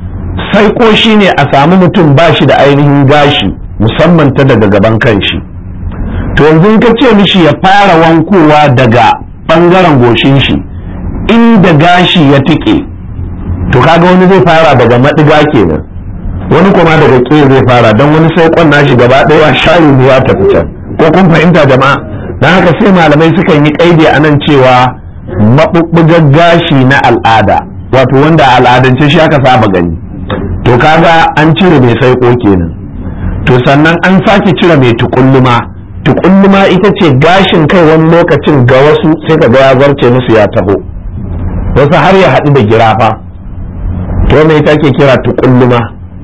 Speaker 1: saiko shine a samu mutum ba shi da ainihin gashi musamman ta daga gaban kanshi to yanzu ka ce mishi ya fara wankowa daga ɓangaren goshin shi inda gashi ya tike to kaga wani zai fara daga maɗiga kenan wani kuma daga ƙe zai fara don wani saikon nashi gaba ɗaya shayi ne ya tafi can ko kun fahimta jama'a don haka sai malamai sukan yi ƙaidi a nan cewa maɓuɓɓugar gashi na al'ada wato wanda al'adance shi aka saba gani to kaga an cire mai saiko kenan to sannan an sake cire mai tukulluma tukulluma ita ce gashin kai wani lokacin ga wasu sai ka ga ya zarce musu ya taho wasu har ya haɗu da girafa to wannan ita ke kira tukulluma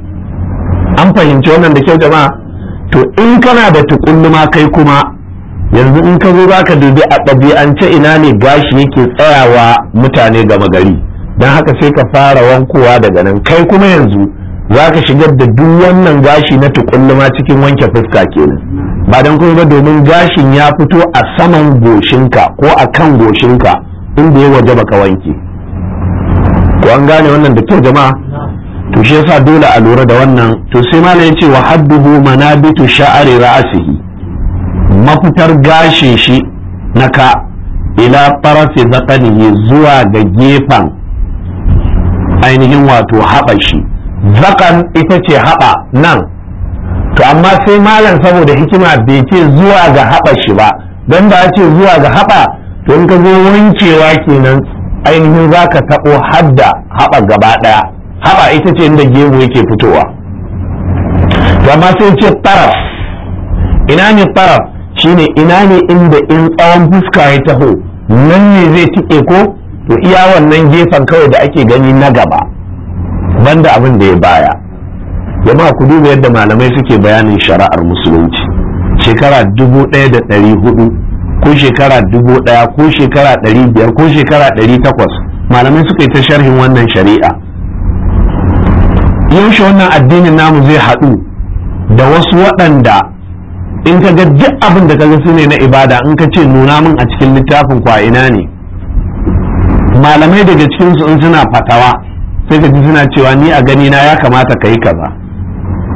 Speaker 1: an fahimci wannan da kyau jama'a to in kana da tukulluma kai kuma yanzu in ka zo za ka dubi a ɗabi'ance ina ne gashi yake tsayawa mutane gama gari don haka sai ka fara wankowa daga nan kai kuma yanzu za ka shigar da duk wannan gashi na tukulluma cikin wanke fuska kenan ba don kuma ba domin gashin ya fito a saman goshinka ko a kan goshinka inda ya waje baka wanke ko an gane wannan da kyau jama'a to shi yasa dole a lura da wannan to sai malam ya ce wa hadduhu manabitu sha'ari ra'asihi mafitar gashin shi na ka ila farafi zakanihi zuwa ga gefen ainihin wato haɓa shi zakan ita ce haɓa nan to amma sai malam saboda hikima bai ce zuwa ga haɓa shi ba don da ce zuwa ga haɓa to in ka zo wankewa kenan ainihin za ka taɓo hadda haɓa gaba ɗaya haɓa ita ce inda gemu yake fitowa to amma sai ce taraf ina ne taraf shine ina ne inda in tsawon fuska ya taho nan ne zai tike ko to iya wannan gefen kawai da ake gani na gaba banda abin da ya baya jama'a ku duba yadda malamai suke bayanin shari'ar musulunci shekara dubu ɗaya da ɗari hudu ko shekara dubu ɗaya ko shekara ɗari biyar ko shekara ɗari takwas malamai suka yi ta sharhin wannan shari'a yaushe wannan addinin namu zai haɗu da wasu waɗanda in ka ga duk abin da ka ga su ne na ibada in ka ce nuna min a cikin littafin kwa ina ne malamai daga cikin su in suna fatawa sai ka ji suna cewa ni a gani na ya kamata ka yi kaza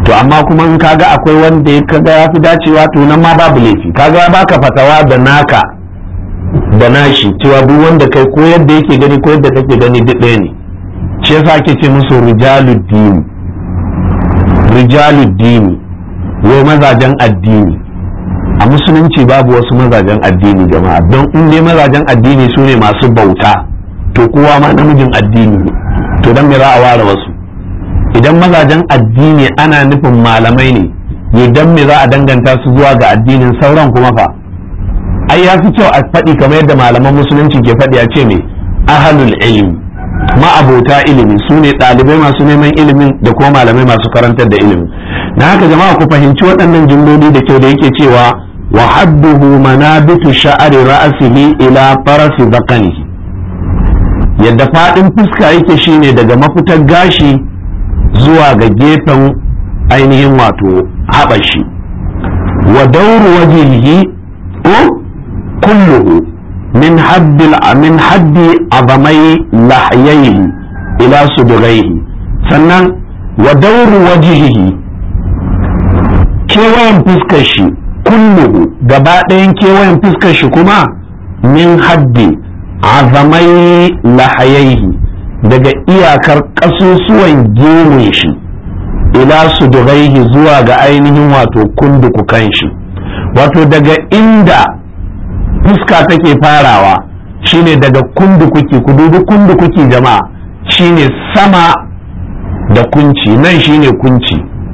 Speaker 1: to amma kuma in kaga akwai wanda ya kaga ya fi dacewa to nan ma babu laifi kaga ya baka fatawa da naka da nashi cewa duk wanda kai ko yadda yake gani ko yadda kake gani duk ɗaya ne shi yasa ake ce musu rijaluddini rijaluddini wai mazajen addini a musulunci babu wasu mazajen addini jama'a don in dai mazajen addini su ne masu bauta to kowa ma namijin addini ne to don me za a ware wasu idan mazajen addini ana nufin malamai ne idan me za a danganta su zuwa ga addinin sauran kuma fa ai ya fi kyau a faɗi kamar yadda malaman musulunci ke faɗi a ce me ahalul ilmi ma'abota ilimi su ne ɗalibai masu neman ilimin da kuma malamai masu karantar da ilimi na haka jama'a ku fahimci waɗannan jimloli da kyau da yake cewa wa hadduhu manabitu sha'ari ra'asihi ila farasi zakanihi yadda faɗin fuska yake shine daga mafitar gashi zuwa ga gefen ainihin wato haɓashi wa dauru wajihi kulluhu min haddi min haddi azamai lahyaihi ila suduraihi sannan wa dauru wajihi kewayen fuskar shi kulluhu gaba ɗayan kewayen fuskar shi kuma min haddi azamai lahayaihi daga iyakar ƙasusuwan gemun shi ila suduraihi zuwa ga ainihin wato kundukukan shi wato daga inda fuska take farawa shine daga kundukuki ku dubi kundukuki jama'a shine sama da kunci nan shine kunci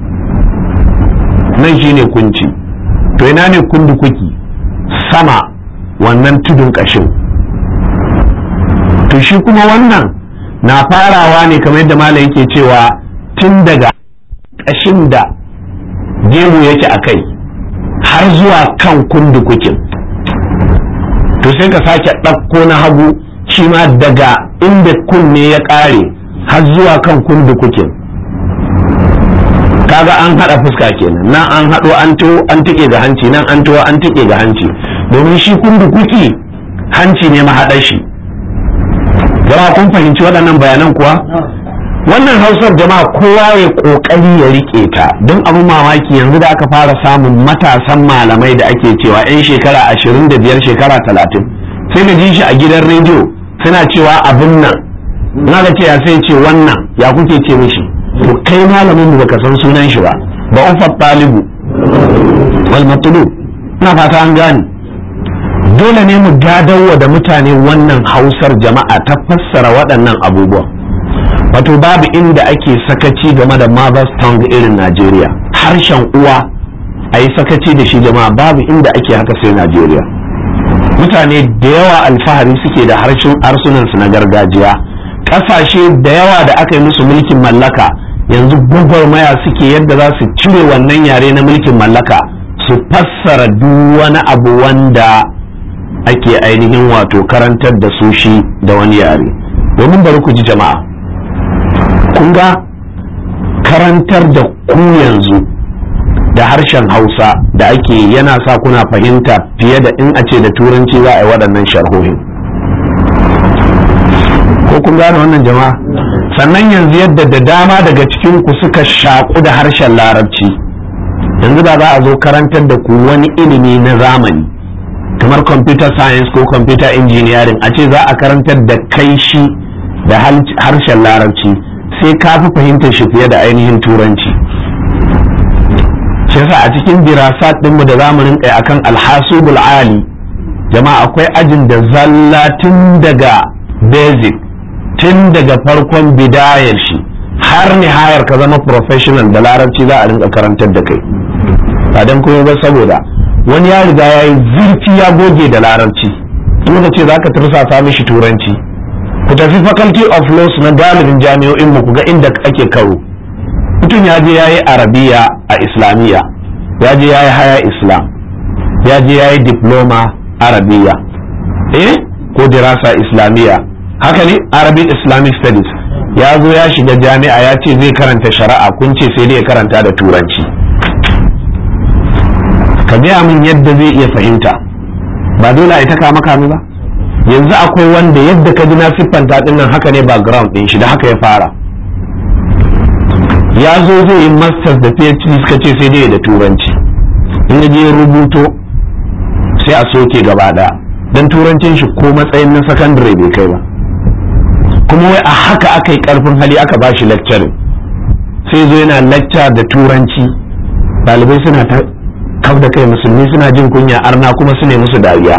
Speaker 1: nan shine kunci to ina ne kundukuki sama wannan tudun ƙashin to shi kuma wannan na farawa ne kamar yadda malam yake cewa tun daga ƙashin da gemu yake a kai har zuwa kan kundukukin to sai ka sake ɗauko na hagu shi ma daga inda kunne ya ƙare har zuwa kan kundukukin kaga an haɗa fuska kenan nan an haɗo an to an tike ga hanci nan an to an tike ga hanci domin shi kundukuki hanci ne mahaɗar shi jama'a kun fahimci waɗannan bayanan kuwa wannan hausar jama'a kowa ya ƙoƙari ya riƙe ta don abin mamaki yanzu da aka fara samun matasan malamai da ake cewa 'yan shekara ashirin da biyar shekara talatin sai ka ji shi a gidan rediyo suna cewa abin nan na ga ce ya sai ce wannan ya kuke ce mishi to kai malamin mu baka san sunan shi ba ba ufat talibu wal matlub ina fata an gane dole ne mu gadawa da mutane wannan hausar jama'a ta fassara waɗannan abubuwan wato babu inda ake sakaci game da mother's tongue irin Najeriya harshen uwa a yi sakaci da shi jama'a babu inda ake haka sai Najeriya mutane da yawa alfahari suke da harshen harsunansu na gargajiya ƙasashe da yawa da aka yi musu mulkin mallaka yanzu gwagwarmaya suke yadda za su cire wannan yare na mulkin mallaka su fassara duk wani abu wanda ake ainihin wato karantar da su shi da wani yare domin bari ku ji jama'a kun ga karantar da ku yanzu da harshen hausa da ake yana sa kuna fahimta fiye da in a ce da turanci za a yi waɗannan sharhohin ko kun gane wannan jama'a sannan yanzu yadda da dama daga cikin ku suka shaƙu da harshen larabci yanzu da za a zo karantar da ku wani ilimi na zamani kamar computer science ko computer engineering a ce za a karantar da kai shi da harshen larabci sai ka fi fahimtar shi fiye da ainihin turanci shi yasa a cikin dirasat ɗinmu da zamu rinka akan alhasubul ali jama'a akwai ajin da zalla tun daga basic tun daga farkon bidayar shi har nihayar ka zama professional da larabci za a rinka karantar da kai ba don kuma ba saboda wani ya riga ya yi zurfi ya goge da larabci in ka ce za ka tursasa mishi turanci ku tafi faculty of laws na galibin jami'o'in mu ku ga inda ake karo mutum ya je ya yi arabiya a islamiyya ya je ya yi haya islam ya je ya yi diploma arabiya eh ko dirasa islamiyya haka ne arabic islamic studies ya zo ya shiga jami'a ya ce zai karanta shari'a kun ce sai dai ya karanta da turanci ka gaya min yadda zai iya fahimta ba dole a ita kama kame ba yanzu akwai wanda yadda ka ji na siffanta din nan haka ne background din shi da haka ya fara ya zo zai yi masters da phd suka ce sai dai da turanci in ya je rubuto sai a soke gaba daya don turancin shi ko matsayin na sakandare bai kai ba kuma wai a haka aka yi karfin hali aka ba shi lecturing sai zo yana lecture da turanci ɗalibai suna ta kau da kai musulmi suna jin kunya arna kuma su ne musu dariya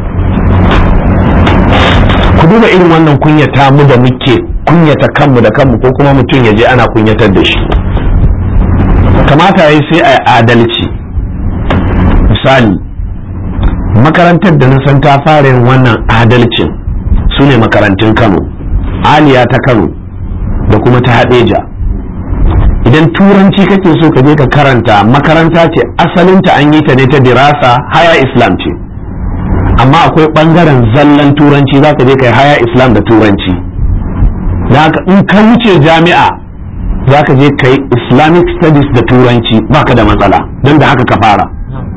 Speaker 1: ku duba irin wannan kunyata mu da muke kunyata kanmu da kanmu ko kuma mutum ya je ana kunyatar da shi kamata ya sai a adalci misali makarantar da na san ta fara yin wannan adalcin su ne makarantun kano aliya ta kano da kuma ta haɗeja idan turanci kake so ka je ka karanta makaranta ce asalinta an yi ta ne ta dirasa haya islam ce amma akwai ɓangaren zallan turanci za ka je ka yi haya islam da turanci da haka in ka wuce jami'a za ka je ka yi islamic studies da turanci baka da matsala don da haka ka fara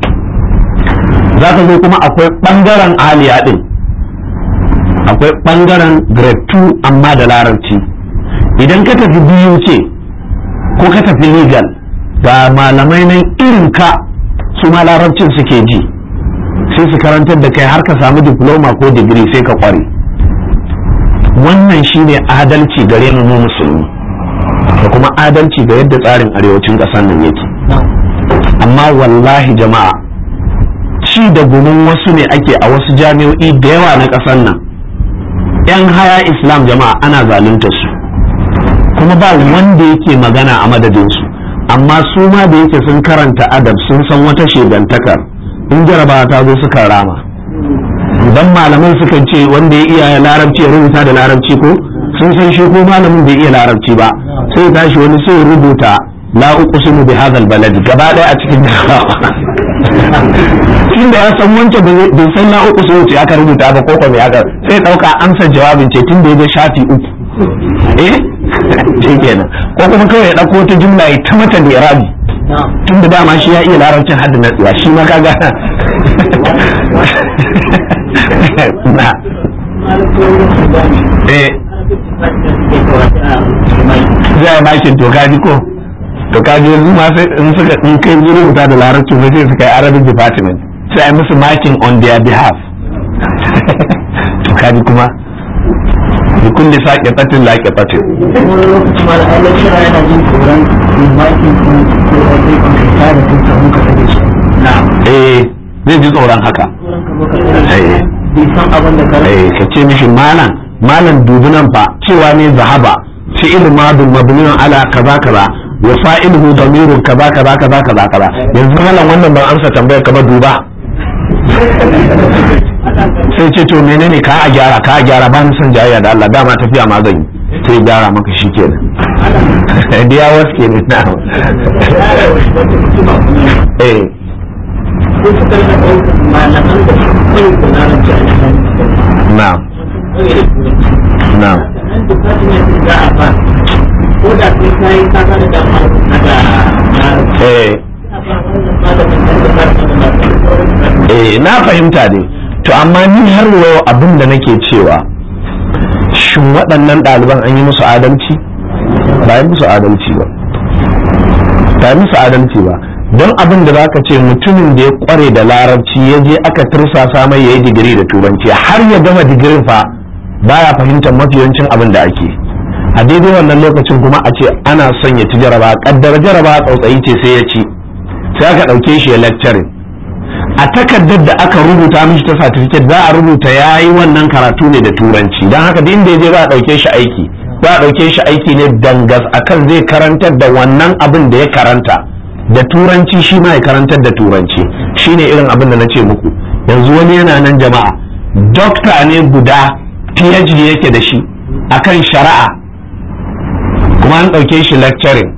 Speaker 1: za ka zo kuma akwai ɓangaren aliya ɗin akwai ɓangaren grade 2 amma da larabci idan ka tafi biyu ce ko ka tafi legal ga malamai nan irin ka su ma larabcin suke ji sai su karantar da kai har ka samu diploma ko digiri sai ka kware wannan shine adalci gare mu musulmi da kuma adalci ga yadda tsarin arewacin ƙasar nan yake amma wallahi jama'a ci da gumin wasu ne ake a wasu jami'o'i da yawa na ƙasar nan 'yan haya islam jama'a ana zalunta su kuma ba wanda yake magana a madadinsu amma su ma da yake sun karanta adab sun san wata shegantakar in jarabawa ta zo suka rama idan malaman suka ce wanda ya iya larabci ya rubuta da larabci ko sun san shi ko malamin bai iya larabci ba sai ya tashi wani sai ya rubuta la uqsimu bi hadha balad gaba daya a cikin jarabawa tunda ya san wancan bai san la uqsimu ce aka rubuta ba ko ko me aka sai dauka amsa jawabin ce tunda ya ga shafi uku eh ce kenan ko kuma kawai ya ɗauko wata jumla ya ta mata da irabi tun da dama shi ya iya larabcin hadda na tsiya shi ma kaga na eh zai makin to kaji ko to kaji yanzu ma sai in suka in kai rubuta da larabci ba sai suka yi arabic department sai ai musu makin on their behalf to kaji kuma بكل ساقطة لاقطة eh zai ji tsoron haka eh ka ce mishi malam malam dubi nan fa cewa ne zahaba fi'il madun mabniun ala kaza kaza wa fa'iluhu damirun kaza kaza kaza kaza kaza yanzu malam wannan ban amsa tambayar ka ba duba sai ce to menene ka a gyara ka a gyara ba ni son jayayya da Allah dama tafiya ma zan yi sai gyara maka shi kenan diya waske ne na eh na na eh eh na fahimta dai to amma ni har yau abin da nake cewa shin waɗannan ɗaliban an yi musu adalci ba yi musu adalci ba ba yi musu adalci ba don abin da zaka ce mutumin da ya kware da larabci ya je aka tursasa mai ya yi digiri da turanci har ya gama digirin fa baya fahimtar mafiyancin abin da ake a daidai wannan lokacin kuma a ce ana son ya ci jaraba kaddar jaraba tsautsayi ce sai ya ci sai aka ɗauke shi ya lecturing a takardar da aka rubuta mishi ta certificate za a rubuta ya yi wannan karatu ne da turanci don haka duk inda ya je za a ɗauke shi aiki za a ɗauke shi aiki ne dangas akan zai karantar da wannan abin da ya karanta da turanci shi ma ya karantar da turanci shine irin abin da na ce muku yanzu wani yana nan jama'a dokta ne guda phd yake da shi akan shari'a kuma an ɗauke shi lecturing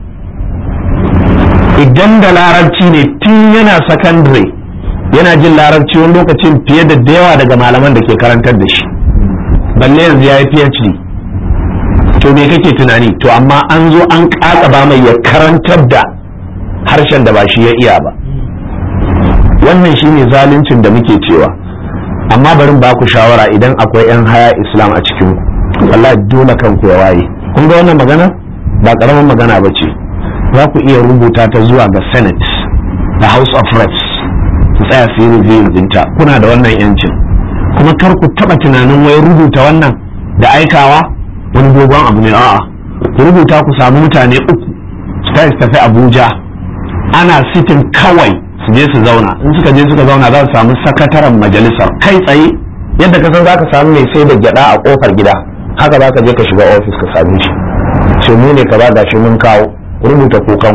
Speaker 1: idan da larabci ne tun yana secondary yana jin larabci wani lokacin fiye da da yawa daga malaman da ke karantar da shi balle yanzu ya yi phd to me kake tunani to amma an zo an ba mai ya karantar da harshen da ba shi ya iya ba wannan shine zaluncin da muke cewa amma barin ba ku shawara idan akwai 'yan haya islam a cikin ku wallahi dole kanku ya waye kun ga wannan magana ba karamin magana ba ce za ku iya rubuta ta zuwa ga senate da house of reps su tsaya su yi review dinta kuna da wannan yancin kuma kar ku taba tunanin wai rubuta wannan da aikawa wani dogon abu ne a'a ku rubuta ku samu mutane uku su tafi tafi abuja ana sitin kawai su je su zauna in suka je suka zauna za su samu sakataren majalisar kai tsaye yadda ka san za ka samu mai sai da gyada a kofar gida haka za ka je ka shiga ofis ka same shi ce mu ne ka ba gashi mun kawo rubuta kukan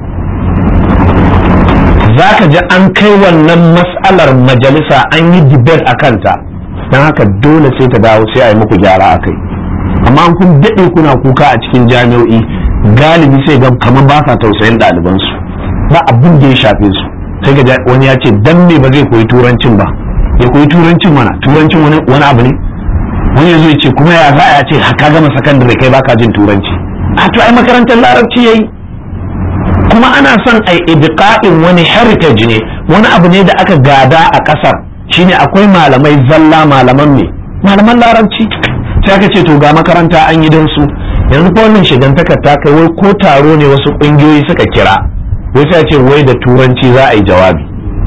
Speaker 1: za ka ji an kai wannan mas'alar majalisa an yi debate a kanta don haka dole sai ta dawo sai a yi muku gyara a kai amma an kun daɗe kuna kuka a cikin jami'o'i galibi sai ga kamar ba sa tausayin ɗalibansu ba abin da ya shafe su sai ga wani ya ce dan me ba zai koyi turancin ba ya koyi turancin mana turancin wani abu ne wani zai ce kuma ya za a ce ka gama sakandare kai baka jin turanci a to ai makarantar larabci yayi kuma ana son ai ibqa'in wani heritage ne wani abu ne da aka gada a kasar shine akwai malamai zalla malaman me malaman larabci sai aka ce to ga makaranta an yi don su yanzu ko wannan shigantakar ta kai wai ko taro ne wasu kungiyoyi suka kira wai sai ce wai da turanci za a yi jawabi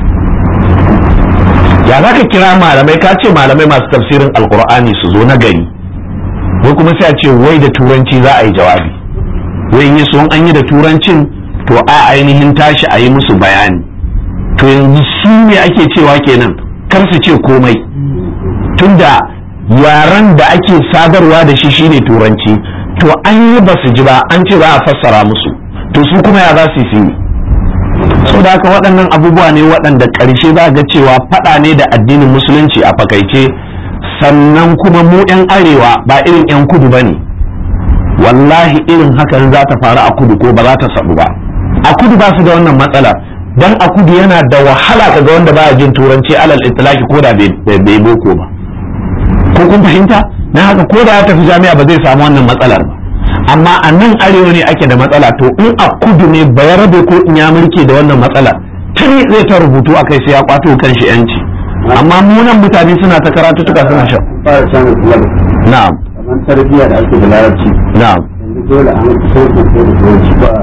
Speaker 1: ya za ka kira malamai ka ce malamai masu tafsirin alkur'ani su zo na gari wai kuma sai a ce wai da turanci za a yi jawabi wai yi so an yi da turancin to a ainihin tashi a yi musu bayani to yanzu su ne ake cewa kenan kar su ce komai tunda yaren da ake sadarwa da shi shine turanci to an yi ba su ji ba an ce za a fassara musu to su kuma ya za su yi so da haka waɗannan abubuwa ne waɗanda ƙarshe za ga cewa faɗa ne da addinin musulunci a fakaice sannan kuma mu 'yan arewa ba irin 'yan kudu ba ne wallahi irin hakan za ta faru a kudu ko ba za ta sabu ba a kudu ba su da wannan matsala dan a kudu yana da wahala kaga wanda baya jin turanci alal itlaki ko da bai boko ba ko kun fahimta na haka ko da ya tafi jami'a ba zai samu wannan matsalar ba amma a nan arewa ne ake da matsala to in a kudu ne bayarabe ko in ya mulke da wannan matsala tuni zai ta rubutu a kai sai ya kwato kan shi yanci amma mu nan mutane suna ta karatu tuka suna shan
Speaker 2: fara samun club
Speaker 1: na'am
Speaker 2: kamar tarbiyya da ake da larabci
Speaker 1: na'am
Speaker 2: yanzu dole an so ko ko da turanci ba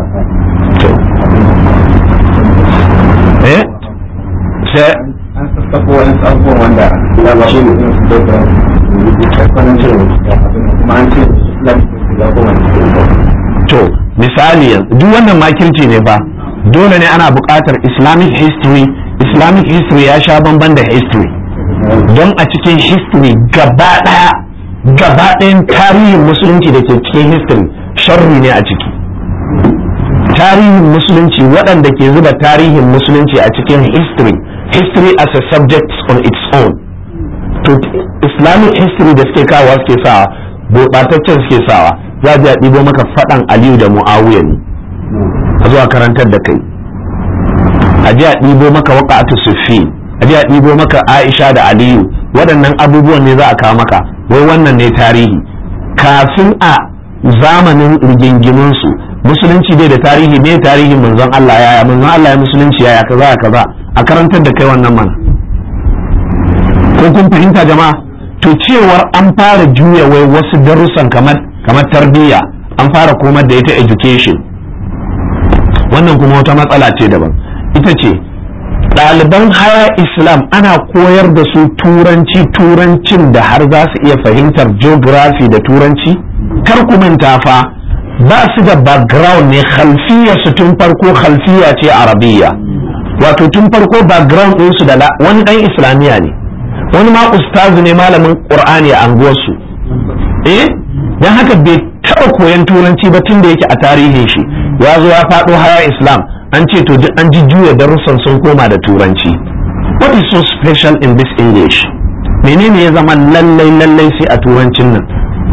Speaker 1: eh sai
Speaker 2: an sassafo wani abubuwan wanda larabci ne suna su dauka kwanan cire kuma an ce islam ya koma
Speaker 1: to misali yanzu duk wannan makirci ne fa dole ne ana buƙatar islamic history islamic history ya sha bamban da history don a cikin history gaba ɗaya gaba ɗayan tarihin musulunci da ke cikin history sharri ne a ciki tarihin musulunci waɗanda ke zuba tarihin musulunci a cikin history history as a subject on its own to islamic history da suke kawo suke sawa gurɓataccen suke sawa za a ɗibo maka faɗan aliyu da mu'awiya ne a zuwa karantar da kai a ji a ɗibo maka waƙa'atu sufi a ji a ɗibo maka aisha da aliyu waɗannan abubuwan ne za a kawo maka wai wannan ne tarihi kafin a zamanin rigingiminsu musulunci dai da tarihi ne tarihin manzon Allah yaya manzon Allah ya musulunci yaya kaza kaza a karantar da kai wannan mana ko kun fahimta jama'a to cewar an fara juya wai wasu darussan kamar kamar tarbiyya an fara komar da ita education wannan kuma wata matsala ce daban ita ce ɗaliban haya islam ana koyar da su turanci turancin da har za su iya fahimtar geography da turanci kar ku manta fa ba su da background ne khalfiya su tun farko khalfiya ce arabiya wato tun farko background ɗinsu da wani ɗan islamiyya ne wani ma ustazu ne malamin qur'ani a anguwarsu eh dan haka bai taɓa koyan turanci ba tun da yake a tarihin shi ya zo ya faɗo haya islam an ce to duk an ji juya darussan sun koma da turanci what is so special in this english menene ya zama lallai lallai sai a turancin nan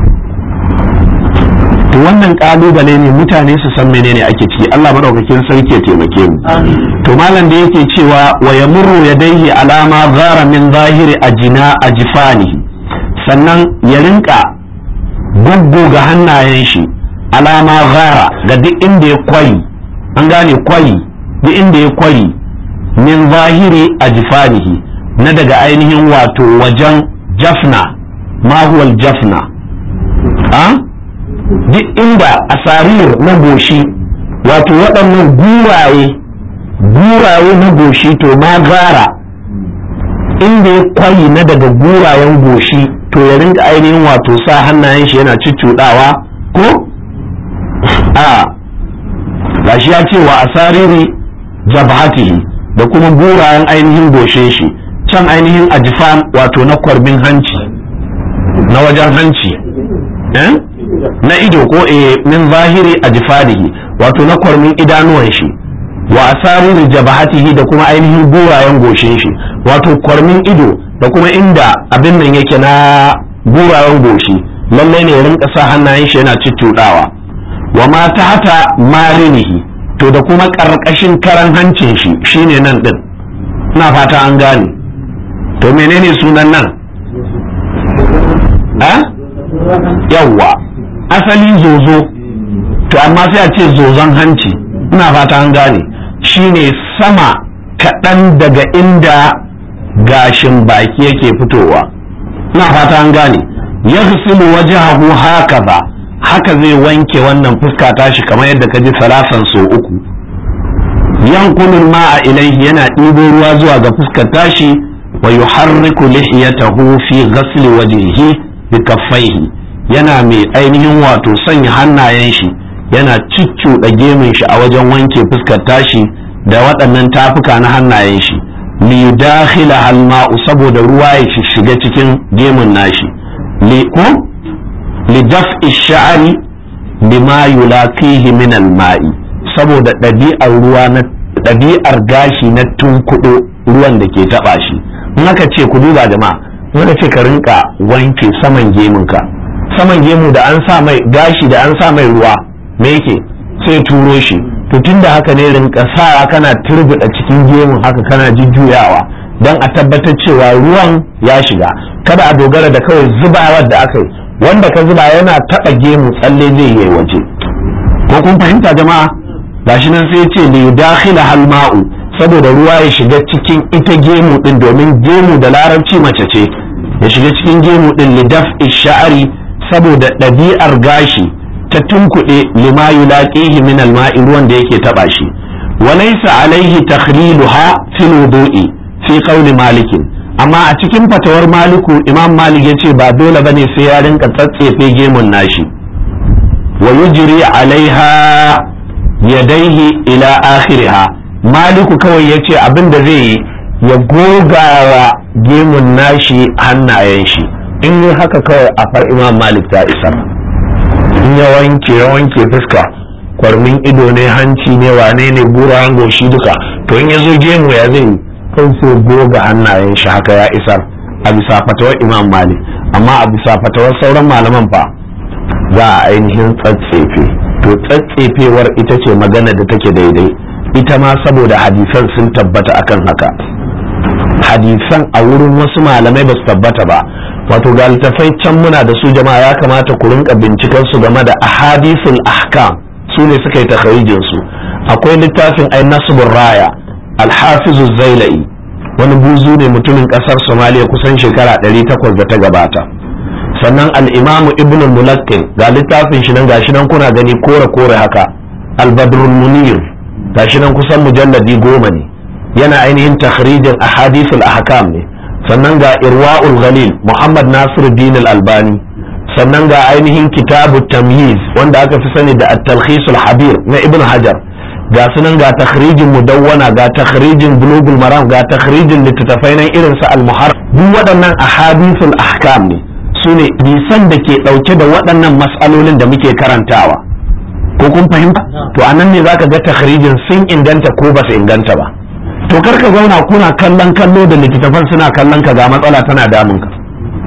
Speaker 1: to wannan kalubale ne mutane su san menene ake ciki Allah madaukakin sarki ya taimake mu to malam da yake cewa wa yamurru yadayhi alama zara min zahiri ajina ajfanihi sannan ya rinka ga hannayen shi alama zara ga duk inda ya kwari an gane kwari duk inda ya kwari min zahiri ajfanihi na daga ainihin wato wajen jafna ma huwa jafna a duk inda asarir na goshi wato waɗannan guraye guraye na goshi to ma gara inda ya kwayi na daga gurayen goshi to ya rinka ainihin wato sa hannayen shi yana cuccuɗawa ko a gashi ya ce wa asariri jabhatihi da kuma gurayen ainihin goshe shi can ainihin ajifan wato na kwarbin hanci na wajen hanci na ido ko e min zahiri ajifanihi wato na kwarmin idanuwan shi wa asariri jabhatihi da kuma ainihin gurayen goshin shi wato kwarmin ido da kuma inda abin nan yake na gurayen goshi lallai ne ya rinka sa hannayen shi yana ciccudawa wa ma hata marinihi to da kuma karkashin karan hancin shi shine nan din ina fata an gane to menene sunan nan a yawwa asali zozo to amma sai a ce zozon hanci ina fata an gane shine sama kaɗan daga inda gashin baki yake fitowa ina fata an gane ya wajahu haka ba haka zai wanke wannan fuska tashi kamar yadda ka ji salasan so uku yankunin ma'a ilaihi yana ɗibo ruwa zuwa ga fuskar tashi wa yuharriku lihiyatahu fi ghasli wajhihi bi kaffaihi yana mai ainihin wato sanya hannayen shi yana ciccuɗa gemun shi a wajen wanke fuskar tashi da waɗannan tafuka na hannayen shi li dakhila halma'u saboda ruwa ya shiga cikin gemun nashi li ko li daf'i sha'ri bima yulaqihi min al-ma'i saboda ɗabi'ar ruwa na ɗabi'ar gashi na tunkuɗo ruwan da ke taɓa shi in aka ce ku duba jama'a wanda ce ka rinka wanke saman gemunka saman gemu da an sa mai gashi da an sa mai ruwa me yake sai turo shi to tunda haka ne rinka sa kana turbuɗa cikin gemun haka kana jujjuyawa don a tabbatar cewa ruwan ya shiga kada a dogara da kawai zubawar da aka yi wanda ka zuba yana taɓa gemu tsalle zai yi waje ko kun fahimta jama'a gashi nan sai ce li dakhila hal ma'u saboda ruwa ya shiga cikin ita gemu din domin gemu da larabci mace ce ya shiga cikin gemu din li daf'i sha'ari saboda ɗabi'ar gashi ta tunkuɗe lima yulaqihi min al-ma'i ruwan da yake taba shi wa laysa alaihi takhliluha fil wudu'i fi qawli malik amma a cikin fatawar maliku imam malik yace ba dole bane sai ya rinka tsatsefe gemun nashi wa yujri alaiha yadaihi ila akhiriha maliku kawai ya ce abin da zai yi ya gogawa gemun nashi hannayen shi in yi haka kawai a far imam malik ta isar in ya wanke ya wanke fuska kwarmin ido ne hanci ne wane ne bura goshi duka to in ya zo gemu ya zai kan sai goga hannayen shi haka ya isar a bisa fatawar imam malik amma a bisa fatawar sauran malaman fa za a ainihin tsatsefe to tsatsefewar ita ce magana da take daidai ita ma saboda hadisan sun tabbata akan haka hadisan a wurin wasu malamai ba su tabbata ba wato ga littafai can muna da su jama'a ya kamata ku rinka binciken su game da ahadisul ahkam su ne suka yi takharijin su akwai littafin ai nasbur raya alhafizu zailai wani buzu ne mutumin kasar somaliya kusan shekara 800 da ta gabata sannan al'imamu ibn mulakkin ga littafin shi nan gashi nan kuna gani kore kore haka albadrul munir gashi nan kusan mujalladi goma ne yana ainihin takhrijin ahadithul ahkam ne sannan ga irwa'ul ghalil muhammad nasiruddin al-albani sannan ga ainihin kitabu tamyiz wanda aka fi sani da at-talkhisul habir na ibn hajar ga sunan ga takhrijin mudawwana ga takhrijin bulugul maram ga takhrijin littattafai nan irin su al-muhar duk waɗannan ahadithul ahkam ne su ne nisan da ke ɗauke da waɗannan matsalolin da muke karantawa ko kun fahimta to a nan ne zaka ga takhrijin sun inganta ko ba su inganta ba to kar ka zauna kuna kallon kallo da littattafan suna kallon ka ga matsala tana damun ka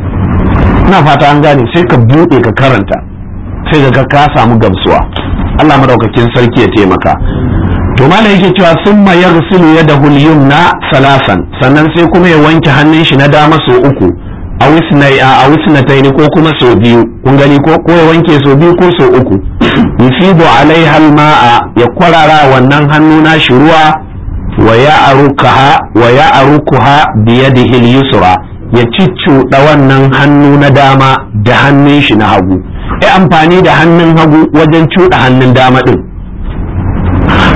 Speaker 1: ina fata an gane sai ka buɗe ka karanta sai ga ka samu gamsuwa Allah madaukakin sarki ya taimaka to malam yake cewa summa yaghsilu yadahu al-yumna salasan sannan sai kuma ya wanke hannun shi na dama sau uku a wisnai a wisnatain ko kuma sau biyu kun gani ko ko ya wanke sau biyu ko sau uku yufidu alaiha al-ma'a ya kwarara wannan hannu na shi ruwa wa ya'rukaha wa ya'rukuha bi yadihi al-yusra ya ciccuɗa wannan hannu na dama da hannun shi na hagu ya amfani da hannun hagu wajen cuɗa hannun dama ɗin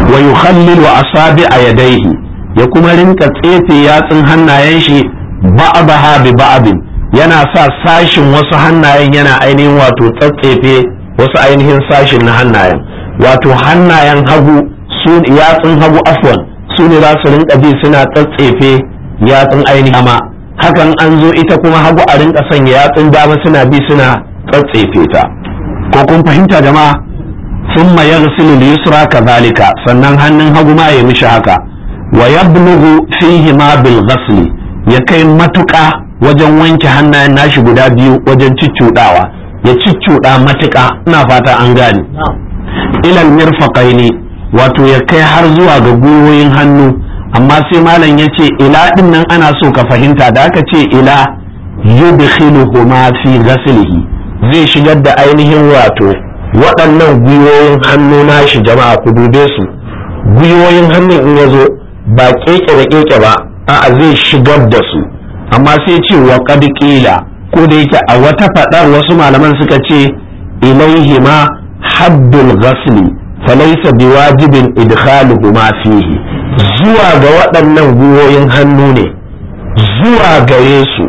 Speaker 1: wa yukhallilu asabi'a yadayhi ya kuma rinka tsefe yatsun hannayen shi ba'daha bi ba'din yana sa sashin wasu hannayen yana ainihin wato tsatsefe wasu ainihin sashin na hannayen wato hannayen hagu su yatsun hagu afwan su ne za su rinka bi suna tsatsefe yatsun ainihin dama hakan an zo ita kuma hagu a rinka sanya yatsun dama suna bi suna tsatsefe ta ko kun fahimta jama'a ثم يغسل اليسرى كذلك sannan hannun hagu ma ya mishi haka wa yablughu fihi ma bil ghasl ya kai matuƙa wajen wanke hannayen nashi guda biyu wajen ciccudawa ya ciccuda matuƙa ina fata an gane ilal mirfaqaini wato ya kai har zuwa ga gwiwoyin hannu amma sai malam ya ce ila din nan ana so ka fahimta da aka ce ila yudkhiluhuma fi ghaslihi zai shigar da ainihin wato waɗannan gwiwoyin hannu nashi jama'a ku dube su gwiwoyin hannun in ya zo ba keke da keke ba a'a zai shigar da su amma sai ce wa qad qila ko da yake a wata faɗar wasu malaman suka ce ilaihi ma haddul ghasli falaysa biwajibin idkhaluhuma fihi zuwa ga waɗannan gwiwoyin hannu ne zuwa gare su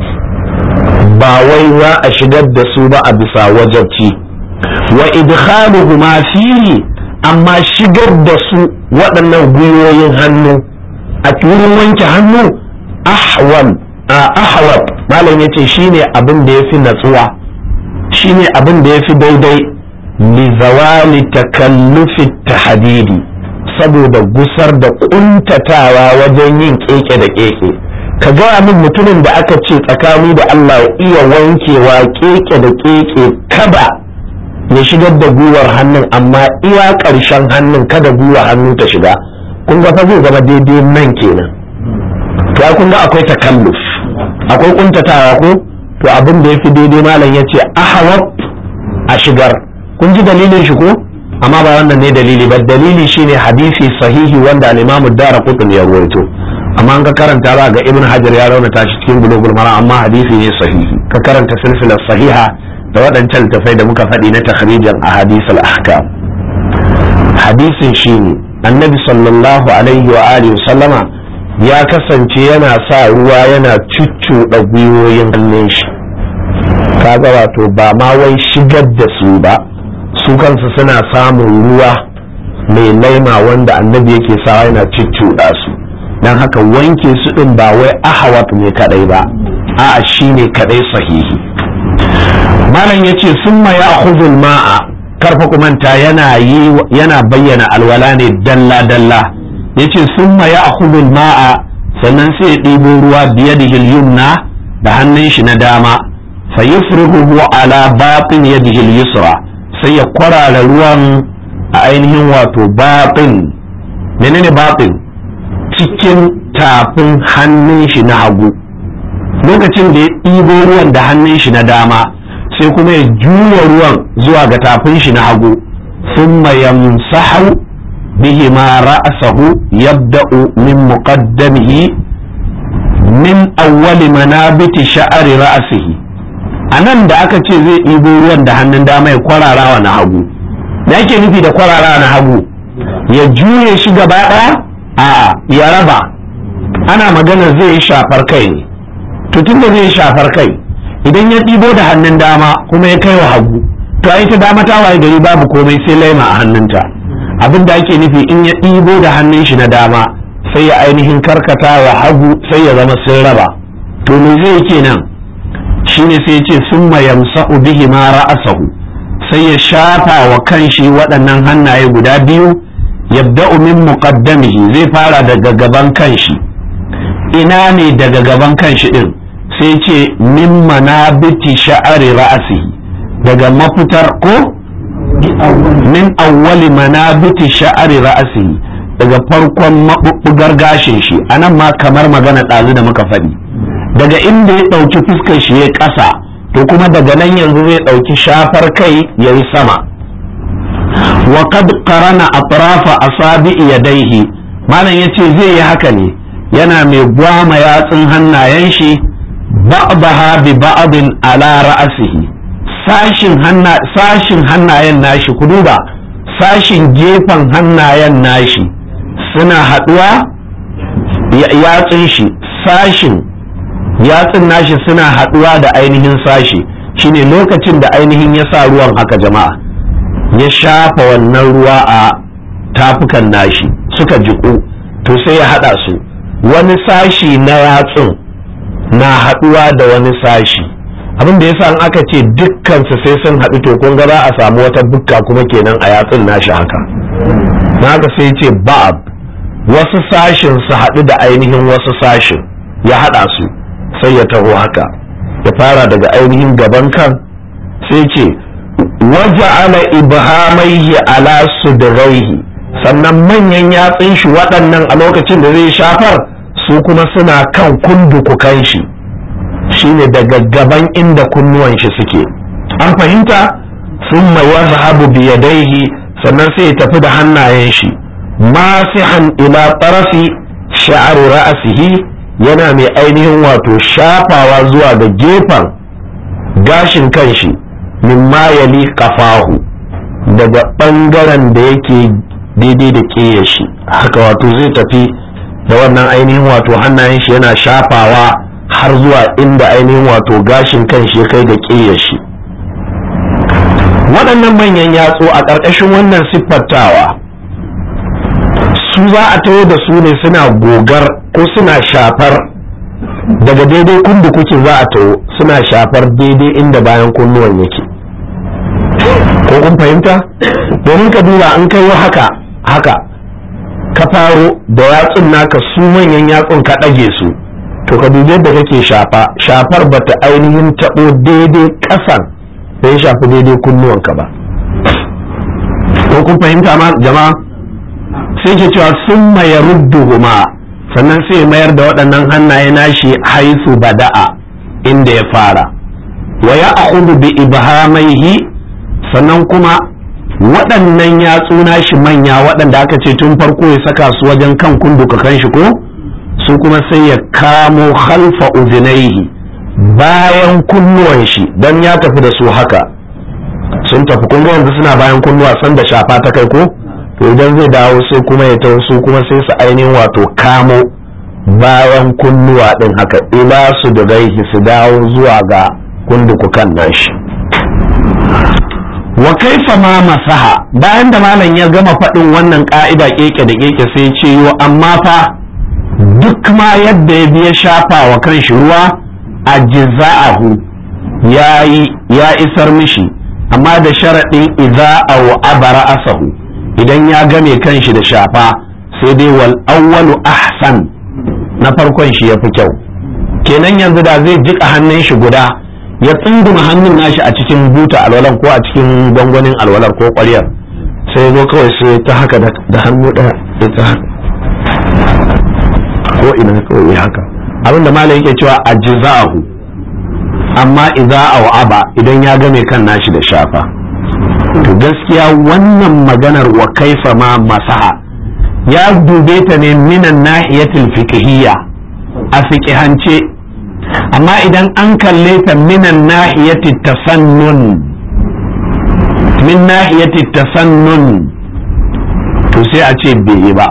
Speaker 1: ba wai za a shigar da su ba a bisa wajabci wa idkhaluhuma fihi amma shigar da su waɗannan gwiwoyin hannu a wurin wanke hannu ahwal ahwat malam yace shine abin da yafi natsuwa shine abin da yafi daidai li zawali takallufi tahdidi saboda gusar da kuntatawa wajen yin keke da keke ka gaya min mutumin da aka ce tsakani da Allah iya wankewa keke da keke kada ya shigar da gwiwar hannun amma iya ƙarshen hannun kada gwiwar hannun ta shiga kun ga fa zai zama daidai nan kenan to kun ga akwai takalluf akwai kuntatawa ko to abin da yafi daidai malam yace ahawab a shigar kun ji dalilin shi ko amma ba wannan ne dalili ba dalili shine hadisi sahihi wanda al-Imam ad-Darqutni ya rawaito amma an ka karanta za ga Ibn Hajar ya raunata shi cikin Bulughul Maram amma hadisi ne sahihi ka karanta silsilar sahiha da waɗancan tafai da muka faɗi na takhrijin a hadisul ahkam hadisin shine annabi sallallahu alaihi wa alihi sallama ya kasance yana sa ruwa yana cuccuɗa gwiwoyin hannun shi kaga wato ba ma wai shigar da su ba su kansu suna samun ruwa mai laima wanda annabi yake sawa yana cuccuɗa su don haka wanke su ɗin ba wai ahawat ne kadai ba a'a shine kadai sahihi malam ya ce sun ya khuzul ma'a karfa kumanta yana yi yana bayyana alwala ne dalla dalla ya ce sun ya khuzul ma'a sannan sai ya ɗibo ruwa biye da yumna da hannun shi na dama fa yufrihu ala batin yadihi yusra sai ya kwarara ruwan a ainihin wato batin menene batin cikin tafin hannun shi na hagu lokacin da ya ɗibo ruwan da hannun shi na dama sai kuma ya juya ruwan zuwa ga tafin shi na hagu thumma yamsahu bihi ma ra'sahu yabda'u min muqaddamihi min awwali manabiti sha'ari ra'sihi anan da aka ce zai ɗibo ruwan da hannun dama ya kwararawa na hagu da yake nufi da kwararawa na hagu ya juye shi gaba ɗaya a ya raba ana magana zai yi shafar kai ne to tunda zai yi shafar kai idan ya ɗibo da hannun dama kuma ya kai wa hagu to ai ta dama ta waye gari babu komai sai laima a hannunta abin da ake nufi in ya ɗibo da hannun shi na dama sai ya ainihin karkata wa hagu sai ya zama sun raba to me zai kenan shine sai ya ce summa yamsa'u bihi ma ra'asahu sai ya shafa wa kanshi waɗannan hannaye guda biyu yabda'u min muqaddamihi zai fara daga gaban kanshi ina ne daga gaban kanshi din sai ce min manabiti sha'ari ra'asi daga mafitar ko min awwali manabiti sha'ari ra'asi daga farkon maɓuɓɓugar gashin shi anan ma kamar magana ɗazu da muka faɗi daga inda ya ɗauki fuskar shi ya ƙasa to kuma daga nan yanzu zai ɗauki shafar kai ya yi sama wa kad qarana atrafa asabi'i yadayhi malam yace zai yi haka ne yana mai gwama yatsun hannayen shi ba'daha bi ba'din ala ra'sihi sashin hanna sashin hannayen nashi ku duba sashin gefen hannayen nashi suna haɗuwa yatsun shi sashin yatsun nashi suna haɗuwa da ainihin sashi shine lokacin da ainihin ya sa ruwan haka jama'a ya shafa wannan ruwa a tafukan nashi suka jiku to sai ya haɗa su wani sashi na yatsun na haɗuwa da wani sashi abin da yasa in aka ce dukkansu sai sun haɗu to kun ga za a samu wata bukka kuma kenan a yatsun nashi haka na haka sai ce ba'ab wasu sashin su haɗu da ainihin wasu sashin ya haɗa su sai ya taho haka ya fara daga ainihin gaban kan sai ce waje ala ibhamaihi ala sudraihi sannan manyan yatsun shi waɗannan a lokacin da zai shafar su kuma suna kan kundukukan shi shine daga gaban inda kunnuwan shi suke an fahimta sun yazhabu biyadaihi sannan sai ya tafi da hannayen shi masihan ila tarafi sha'ar ra'asihi yana mai ainihin wato shafawa zuwa ga gefen gashin kanshi mimma yali kafahu daga ɓangaren da yake daidai da ƙeya shi haka wato zai tafi da wannan ainihin wato hannayen shi yana shafawa har zuwa inda ainihin wato gashin kanshi ya kai ga ƙeya shi waɗannan manyan yatsu a ƙarƙashin wannan siffantawa su za a taho da su ne suna gogar ko suna shafar daga daidai kundu kuke za a taho suna shafar daidai inda bayan kunnuwan yake ko kun fahimta domin ka duba an kai haka haka ka faro da yatsun naka su manyan yatsun ka ɗage su to ka dubi yadda kake shafa shafar bata ainihin taɓo daidai ƙasan da ya shafi daidai kunnuwanka ba ko kun fahimta ma jama'a sai ke cewa sun maye rudduhuma sannan sai mayar da waɗannan hannaye nashi haisu bada'a inda ya fara wa ya bi ibhamaihi sannan kuma waɗannan yatsu nashi manya waɗanda aka ce tun farko ya saka su wajen kan kunduka kan shi ko su kuma sai ya kamo halfa uzinaihi bayan kunnuwan shi don ya tafi da su haka sun tafi kun yanzu suna bayan kunnuwa san da shafa ta kai ko to idan zai dawo sai kuma ya taho su kuma sai su ainihin wato kamo bayan kunnuwa din haka ila su da raihi su dawo zuwa ga kundukukan nashi wa kaifa ma masaha bayan da malam ya gama faɗin wannan ka'ida keke da keke sai ce yo amma fa duk ma yadda ya biya shafa wa kanshi ruwa a jiza'ahu ya isar mishi amma da sharaɗin iza'ahu abara asahu idan ya game kanshi da shafa sai dai wal awwalu ahsan na farkon shi ya fi kyau kenan yanzu da zai jika hannun shi guda ya tsunduma hannun nashi a cikin buta alwalar ko a cikin gwangwanin alwalar ko ƙwaryar sai zo kawai sai ta haka da hannu ɗaya sai ta haka ko ina kawai haka abin da malam yake cewa ajza'ahu amma idza aw aba idan ya game kan nashi da shafa to gaskiya wannan maganar wa kaifa ma masaha ya dube ta ne minan nahiyatul fiqhiyya a fiqhance amma idan an kalle ta minan nahiyatit tasannun min nahiyatit tasannun to sai a ce bai yi ba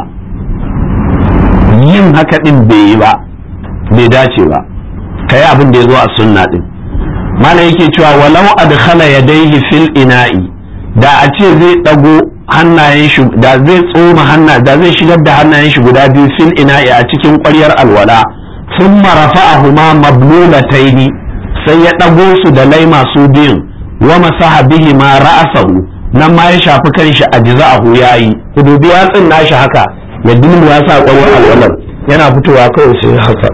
Speaker 1: yin haka din bai yi ba bai dace ba kai abin da ya zo a sunna din mana yake cewa walau adkhala yadayhi fil ina'i da a ce zai dago hannayen shi da zai tsoma hanna da zai shigar da hannayen shi guda biyu fil ina'i a cikin ƙwaryar alwala thumma rafa'ahuma mablulataini sai ya dago su da lai masu biyun wa masaha bihi ma ra'asahu nan ma ya shafi kanshi a jiza'ahu yayi ku dubi yatsin nashi haka ya dilmu ya sa ƙwaryar alwalar yana fitowa kawai sai haka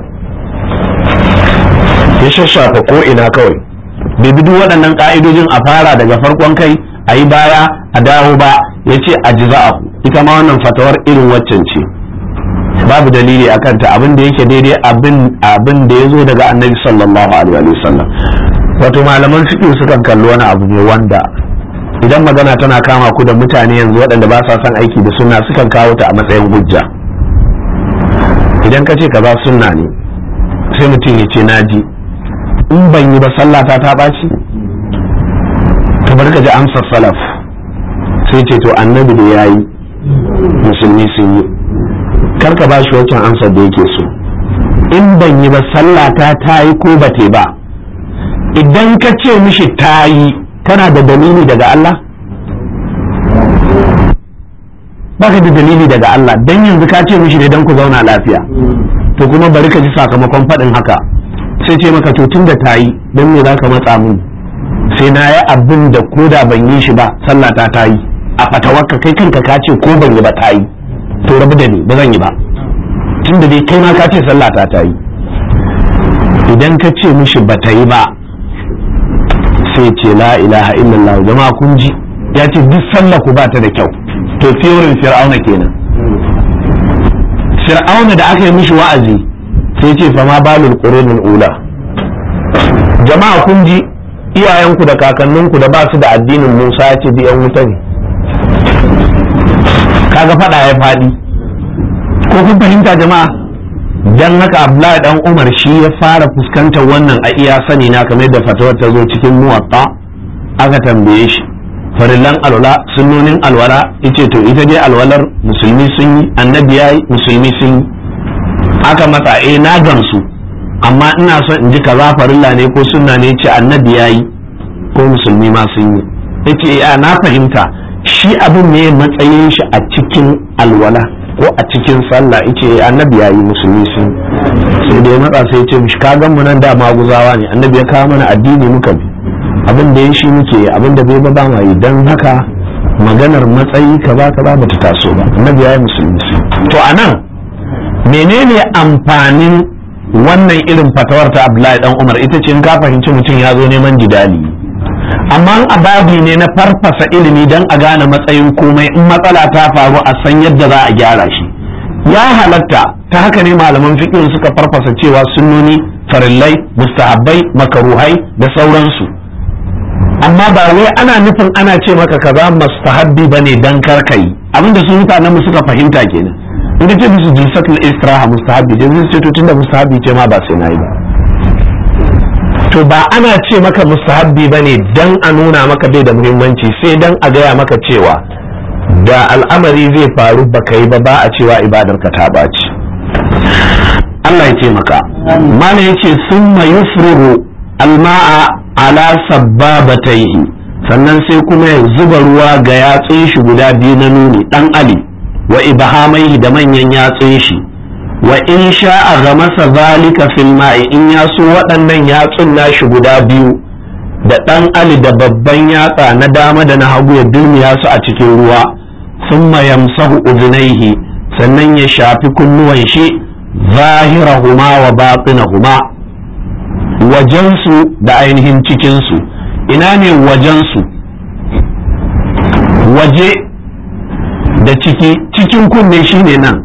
Speaker 1: ya shashafa ko ina kawai bai bi duk waɗannan ƙa'idojin a fara daga farkon kai a yi baya a dawo ba ya ce a jiza'ahu ita ma wannan fatawar irin waccan ce babu dalili a kanta abin da yake daidai abin da ya zo daga annabi sallallahu alaihi wa sallam wato malaman fiƙi sukan kalli wani abu ne wanda idan magana tana kama ku da mutane yanzu waɗanda ba sa son aiki da sunna sukan kawo ta a matsayin hujja idan ka ce kaza sunna ne sai mutum ya ce naji in ban yi ba sallata ta ɓaci ka bar ka ji amsar salaf sai ce to annabi da ya yi musulmi sun yi karka ba shi wancan amsar da yake so in ban yi ba sallata ta yi ko ba ba idan ka ce mishi ta yi kana da dalili daga Allah baka da dalili daga Allah dan yanzu ka ce mishi ne dan ku zauna lafiya to kuma bari ka ji sakamakon faɗin haka sai ce maka to tun da ta yi don me za ka matsa mun sai na yi abin da ko da ban yi shi ba sallata ta yi a fatawarka kai kanka ka ce ko ban yi ba ta yi to rabu da ni ba zan yi ba tun da dai kai ma ka ce sallata ta yi idan ka ce mishi ba ta yi ba sai ce la ilaha illallah jama'a kun ji ya ce duk sallah ku ba ta da kyau to fiyorin fir'auna kenan fir'auna da aka yi mishi wa'azi sai ce fama balul qurunul ula jama'a kun ji iyayenku da kakanninku da ba su da addinin Musa ya ce biyan wuta ne kaga fada ya fadi ko kun fahimta jama'a dan haka Abdullahi dan Umar shi ya fara fuskantar wannan a iya sani na kamar da fatawar ta zo cikin muwatta aka tambaye shi farillan alwala sunnonin alwala yace to ita dai alwalar musulmi sun yi annabi yayi musulmi sun yi aka matsa eh na gamsu amma ina son in ji kaza farilla ne ko sunna ne ce annabi yayi ko musulmi ma sun yi yace ya na fahimta shi abin ne matsayin shi a cikin alwala ko a cikin sallah yace annabi yayi musulmi sun sai da ya matsa sai ya ce mishi ka gan mu nan da maguzawa ne annabi ya kawo mana addini muka bi abin da ya shi muke abin da bai ba ma yi don haka maganar matsayi kaza kaza ba ta taso ba annabi ya yi musulmi to anan menene amfanin wannan irin fatawar ta abdullahi dan umar ita ce in ka fahimci mutum ya zo neman jidali amma ababi ne na farfasa ilimi don a gane matsayin komai in matsala ta faru a san yadda za a gyara shi ya halatta ta haka ne malaman fiqh suka farfasa cewa sunnoni farillai mustahabbai makaruhai da sauransu amma ba wai ana nufin ana ce maka kaza mustahabbi bane dan karkai abinda su mutanen mu suka fahimta kenan in ce musu jilsatul istiraha mustahabbi je zai ce to tunda mustahabbi ce ma ba sai nayi ba to ba ana ce maka mustahabbi bane dan a nuna maka bai da muhimmanci sai dan a gaya maka cewa da al'amari zai faru baka yi ba ba a cewa ibadar ka ta baci Allah ya ce maka mana yace summa yufriru alma'a ala sabbabataihi sannan sai kuma ya zuba ruwa ga yatsun shi guda biyu na nuni dan ali wa ibhamaihi da manyan yatsun shi wa in sha'a ga masa zalika fil ma'i in ya so waɗannan yatsun nashi guda biyu da dan ali da babban yatsa na dama da na hagu ya dulmiya su a cikin ruwa thumma yamsahu udunaihi sannan ya shafi kunnuwan shi zahirahuma wa batinahuma wajensu da ainihin cikinsu ina ne wajensu waje da ciki cikin kunne shine nan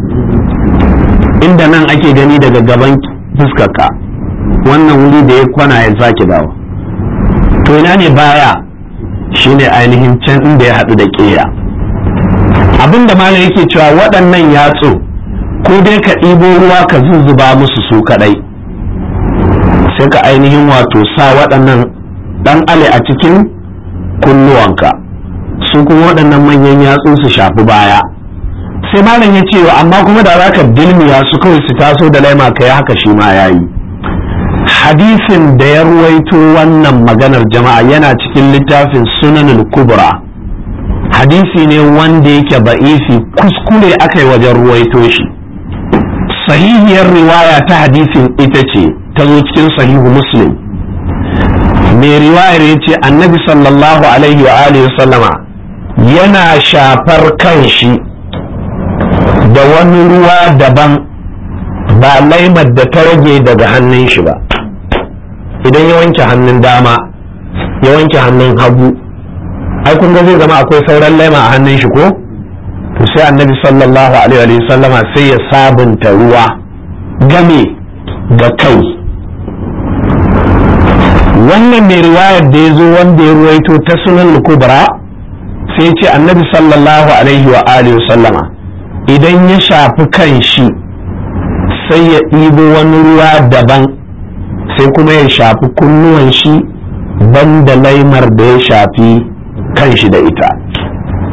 Speaker 1: inda nan ake gani daga gaban fuskarka wannan wuri da ya kwana ya sake dawo to ina ne baya shine ainihin can inda ya haɗu da ƙeya abinda malam yake cewa waɗannan yatsu ko dai ka ɗibo ruwa ka zuzzuba musu su kaɗai sai ka ainihin wato sa waɗannan ɗan ale a cikin kunnuwanka su kuma waɗannan manyan yatsu su shafi baya sai malam ya ce amma kuma da za ka dilmiya su kawai su taso da laima ka yi haka shi ma ya yi hadisin da ya ruwaito wannan maganar jama'a yana cikin littafin sunanul kubra hadisi ne wanda yake ba'isi kuskure aka yi wajen ruwaito shi sahihiyar riwaya ta hadisin ita ce ta zo cikin sahihu muslim mai riwayar ya ce annabi sallallahu alaihi wa alihi sallama yana shafar kan shi da wani ruwa daban ba laimar da ta rage daga hannun shi ba idan ya wanke hannun dama ya wanke hannun hagu ai kun ga zai zama akwai sauran laima a hannun shi ko to sai annabi sallallahu alaihi wa sallama sai ya sabunta ruwa game ga kai wannan mai riwayar da ya zo wanda ya ruwaito ta sunan kubra sai ce annabi sallallahu alaihi wa alihi sallama idan ya shafi kan shi sai ya ɗibo wani ruwa daban sai kuma ya shafi kunnuwan shi banda laimar da ya shafi kan shi da ita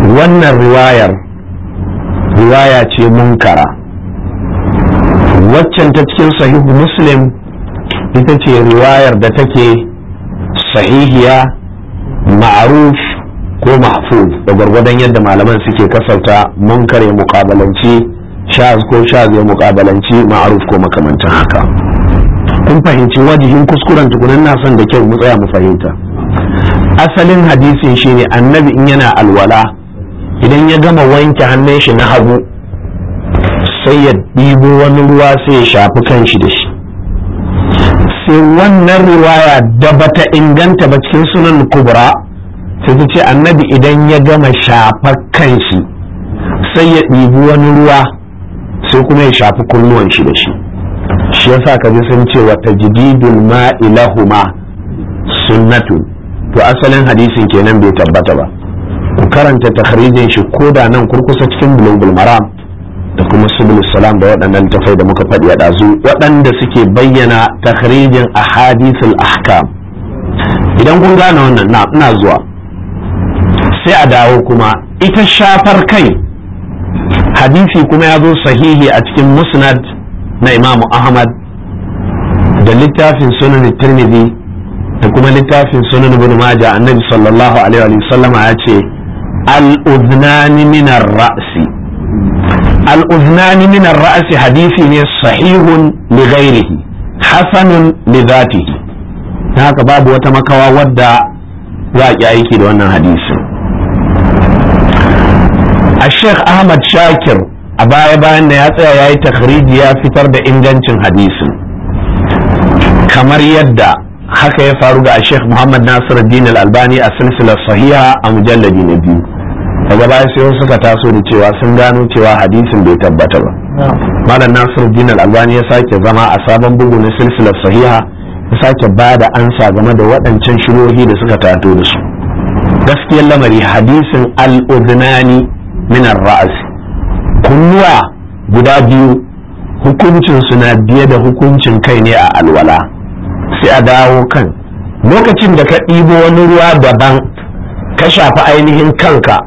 Speaker 1: wannan riwayar riwaya ce munkara waccan ta cikin sahihu muslim ita ce riwayar da take sahihiya ma'aruf ko mahfuz da gwargwadon yadda malaman suke kasauta munkar ya mukabalanci shaz ko shaz ya mukabalanci ma'aruf ko makamantan haka kun fahimci wajihin kuskuren tukunan na son da kyau mu tsaya mu fahimta asalin hadisin shine annabi in yana alwala idan ya gama wanke hannun shi na hagu sai ya ɗibo wani ruwa sai ya shafi kanshi da shi sai wannan riwaya da bata inganta ba cikin sunan kubra sai ta ce annabi idan ya gama shafa kanshi sai ya ɗibi wani ruwa sai kuma ya shafi kunnuwan shi da shi shi yasa ka ji sun ce wa tajdidul ma'i lahuma sunnatun to asalin hadisin kenan bai tabbata ba ku karanta takhrijin shi ko da nan kurkusa cikin bulugul maram da kuma subul salam da waɗannan tafai da muka faɗi a ɗazu waɗanda suke bayyana takhrijin ahadithul ahkam idan kun gane wannan na ina zuwa sai a dawo kuma ita shafar kai hadisi kuma ya zo sahihi a cikin musnad na imamu ahmad da littafin sunan tirmidhi da kuma littafin sunan ibn majah annabi sallallahu alaihi wa sallama ya ce al-udhnani min ar-ra'si al-udhnani min ar-ra'si hadisi ne sahihun li ghairihi hasanun li dhatihi haka babu wata makawa wadda za a aiki da wannan hadisin a sheikh ahmad shakir a baya bayan da ya tsaya ya yi takhriji ya fitar da ingancin hadisin kamar yadda haka ya faru ga sheikh muhammad nasir din al-albani a silsilar sahiha a mujalladi na biyu daga baya sai suka taso da cewa sun gano cewa hadisin bai tabbata ba malam nasir din al-albani ya sake zama a sabon bugu na silsilar sahiha ya sake ba da ansa game da waɗancan shirohi da suka tato da su gaskiyar lamari hadisin al-udnani min ar-ra's kunnuwa guda biyu hukuncin na biye da hukuncin kai ne a alwala sai a dawo kan lokacin da ka ɗibo wani ruwa daban ka shafi ainihin kanka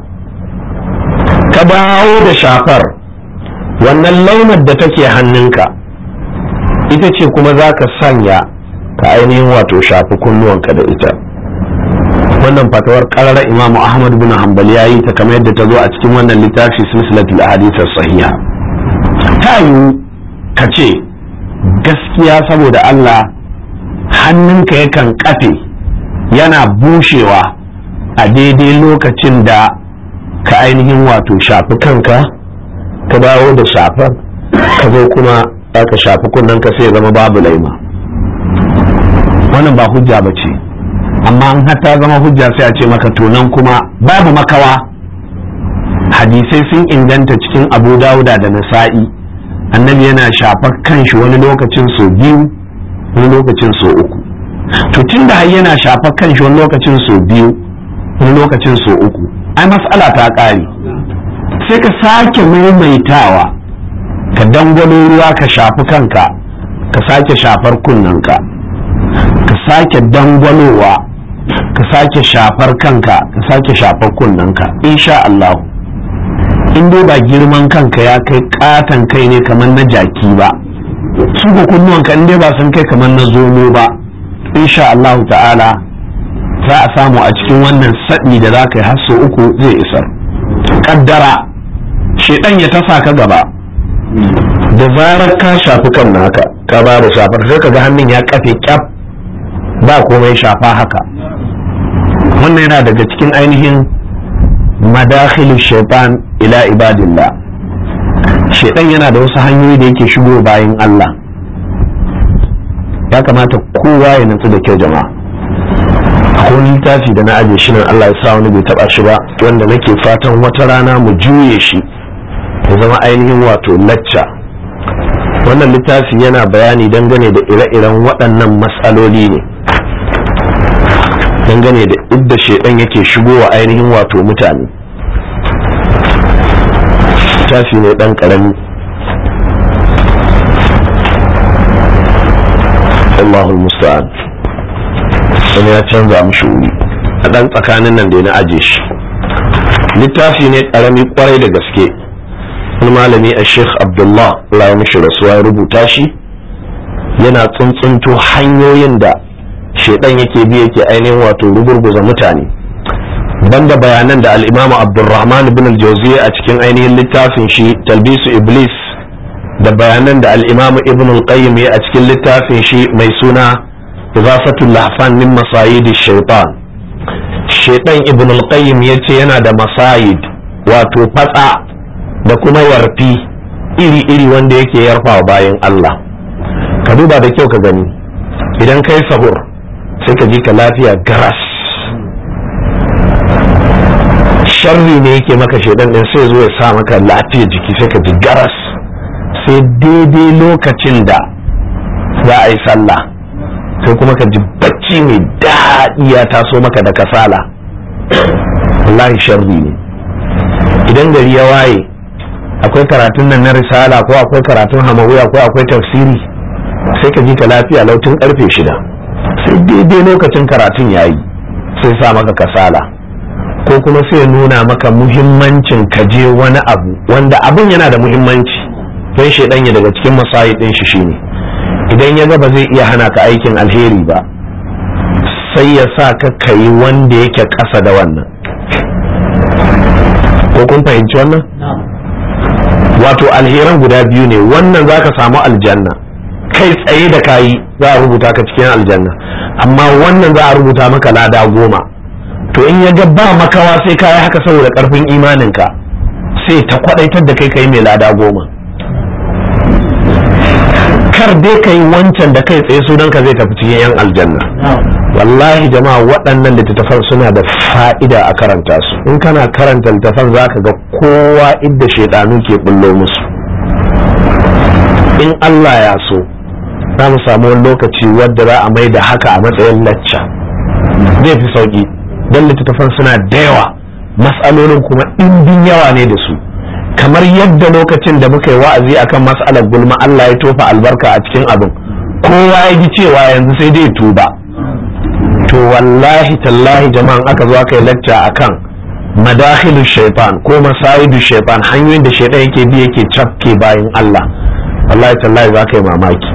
Speaker 1: ka dawo da shafar wannan launar da take hannunka ita ce kuma za ka sanya ka ainihin wato shafi kunnuwanka da ita wannan fatawar ƙarar imamu ahmad bin hanbal ya yi ta kamar yadda ta zo a cikin wannan littafi silsilatul ahadith sahiha ta yiwu ka ce gaskiya saboda Allah hannunka yakan kafe yana bushewa a daidai lokacin da ka ainihin wato shafi kanka ka dawo da shafar ka zo kuma ka shafi kunnanka sai ya zama babu laima wannan ba hujja ba ce amma an ta zama hujja sai a ce maka tunan kuma babu makawa hadisai sun inganta cikin abu dauda da nasa'i annabi yana shafar kanshi wani lokacin so biyu wani lokacin so uku to tun da har yana shafar kanshi wani lokacin so biyu wani lokacin so uku ai mas'ala ta ƙare sai ka sake maimaitawa ka dangwalo ruwa ka shafi kanka ka sake shafar kunnanka ka sake dangwalowa ka sake shafar kanka ka sake shafar kunnanka insha Allah in dai ba girman kanka ya kai katan kai ne kamar na jaki ba su ko kunnuwanka in dai ba sun kai kamar na zomo ba insha Allah ta'ala za a samu a cikin wannan saɗi da za ka yi hasso uku zai isar kaddara shedan ya tasa ka gaba da zarar ka shafi kan naka ka ba da shafar sai ka ga hannun ya kafe kyaf ba komai shafa haka wannan yana daga cikin ainihin madakhilu shaitan ila ibadillah shaitan yana da wasu hanyoyi da yake shigo bayan Allah ya kamata kowa ya nutsu da kyau jama'a akwai littafi da na aje shi nan Allah ya sa wani bai taba shi ba wanda nake fatan wata rana mu juye shi ya zama ainihin wato lacca wannan littafi yana bayani dangane da ire-iren waɗannan matsaloli ne dangane da idda shaidan yake shigowa ainihin wato mutane littafi ne ɗan ƙarami Allahul musta'an wani ya canza mushi wuri a ɗan tsakanin nan da na aje shi littafi ne karami kwarai da gaske wani malami a sheikh abdullah Allah ya mishi rasuwa ya rubuta shi yana tsuntsunto hanyoyin da shaidan yake bi yake ainihin wato rugurguza mutane banda bayanan da al'imamu abdulrahman ibn al-jawziya a cikin ainihin littafin shi talbisu iblis da bayanan da al'imamu ibn al-qayyim ya a cikin littafin shi mai suna izafatul lahfan min masayidi shaitan shaitan ibn al-qayyim ya ce yana da masayid wato fatsa da kuma yarfi iri-iri wanda yake yarfa bayan Allah ka duba da kyau ka gani idan kai sahur sai ka ji ka lafiya garas sharri ne yake maka shaidan din sai zo ya sa maka lafiya jiki sai ka ji garas sai daidai lokacin da za a yi sallah sai kuma ka ji bacci mai daɗi ya taso maka da kasala wallahi sharri ne idan gari ya waye akwai karatun nan na risala ko akwai karatun hamawiya ko akwai tafsiri sai ka ji ka lafiya lautin karfe shida sai daidai lokacin karatun yayi sai sa maka kasala ko kuma sai nuna maka muhimmancin ka je wani abu wanda abin yana da muhimmanci don shaidan ya daga cikin masayi din shi shine idan ya ga ba zai iya hana ka aikin alheri ba sai ya sa ka kayi wanda yake ƙasa da wannan ko kun fahimci wannan wato alheran guda biyu ne wannan za ka samu aljanna kai tsaye da kayi za a rubuta ka cikin aljanna amma wannan za a rubuta maka lada goma to in ya ga ba makawa sai ka yi haka saboda karfin imaninka sai ta kwadaitar da kai kai mai lada goma kar dai ka yi wancan da kai tsaye sunan ka zai tafi cikin yan aljanna wallahi jama'a waɗannan littattafan suna da fa'ida a karanta su in kana karanta littattafan za ka ga kowa idda shaidanu ke bullo musu in Allah ya so za mu samu wani lokaci wadda za a mai da haka a matsayin lacca zai fi sauki don littattafan suna da yawa matsalolin kuma ɗimbin yawa ne da su kamar yadda lokacin da muka yi wa'azi akan matsalar gulma Allah ya tofa albarka a cikin abin kowa ya ji cewa yanzu sai dai tuba to wallahi tallahi jama'an aka zo aka yi lacca akan madakhilu shaitan ko masayidu shaitan hanyoyin da shaitan yake bi yake cafke bayan Allah wallahi tallahi za ka yi mamaki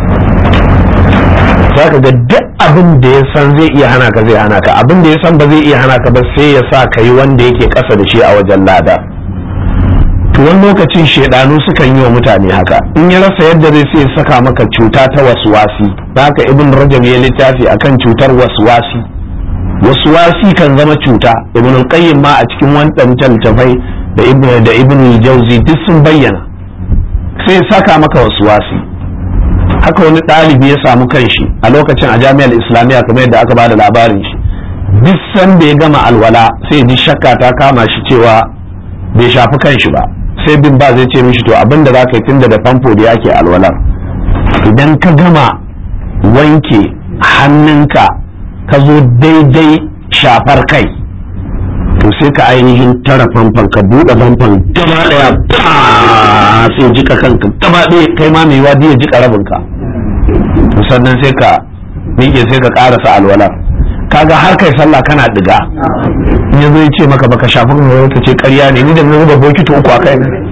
Speaker 1: za ka ga duk abin da ya san zai iya hana ka zai hana ka abin da ya san ba zai iya hana ka ba sai ya sa ka yi wanda yake ƙasa da shi a wajen lada to wani lokacin shaidanu sukan yi wa mutane haka in ya rasa yadda zai sai saka maka cuta ta waswasi haka ibn rajab ya littafi akan cutar waswasi waswasi kan zama cuta ibn al-qayyim ma a cikin wannan tantafai da ibn da ibn al-jawzi duk sun bayyana sai saka maka waswasi haka wani ɗalibi ya samu kanshi a lokacin a jami'ar islamiyya kamar yadda aka bada labarin shi duk sanda ya gama alwala sai ji shakka ta kama shi cewa bai shafi kanshi ba sai bin ba zai ce mishi to abin da za ka yi tun da famfo da yake alwalar idan ka gama wanke hannunka ka zo daidai shafar kai to sai ka ainihin tara famfon ka buɗe famfon gaba ɗaya sai jika kanka gaba ɗaya kai ma mai wadi ya jika rabinka to sannan sai ka miƙe sai ka ƙarasa alwalar kaga har kai sallah kana diga in yazo ya ce maka baka shafi kan ka ce ƙarya ne ni da na zuba bokiti uku a kai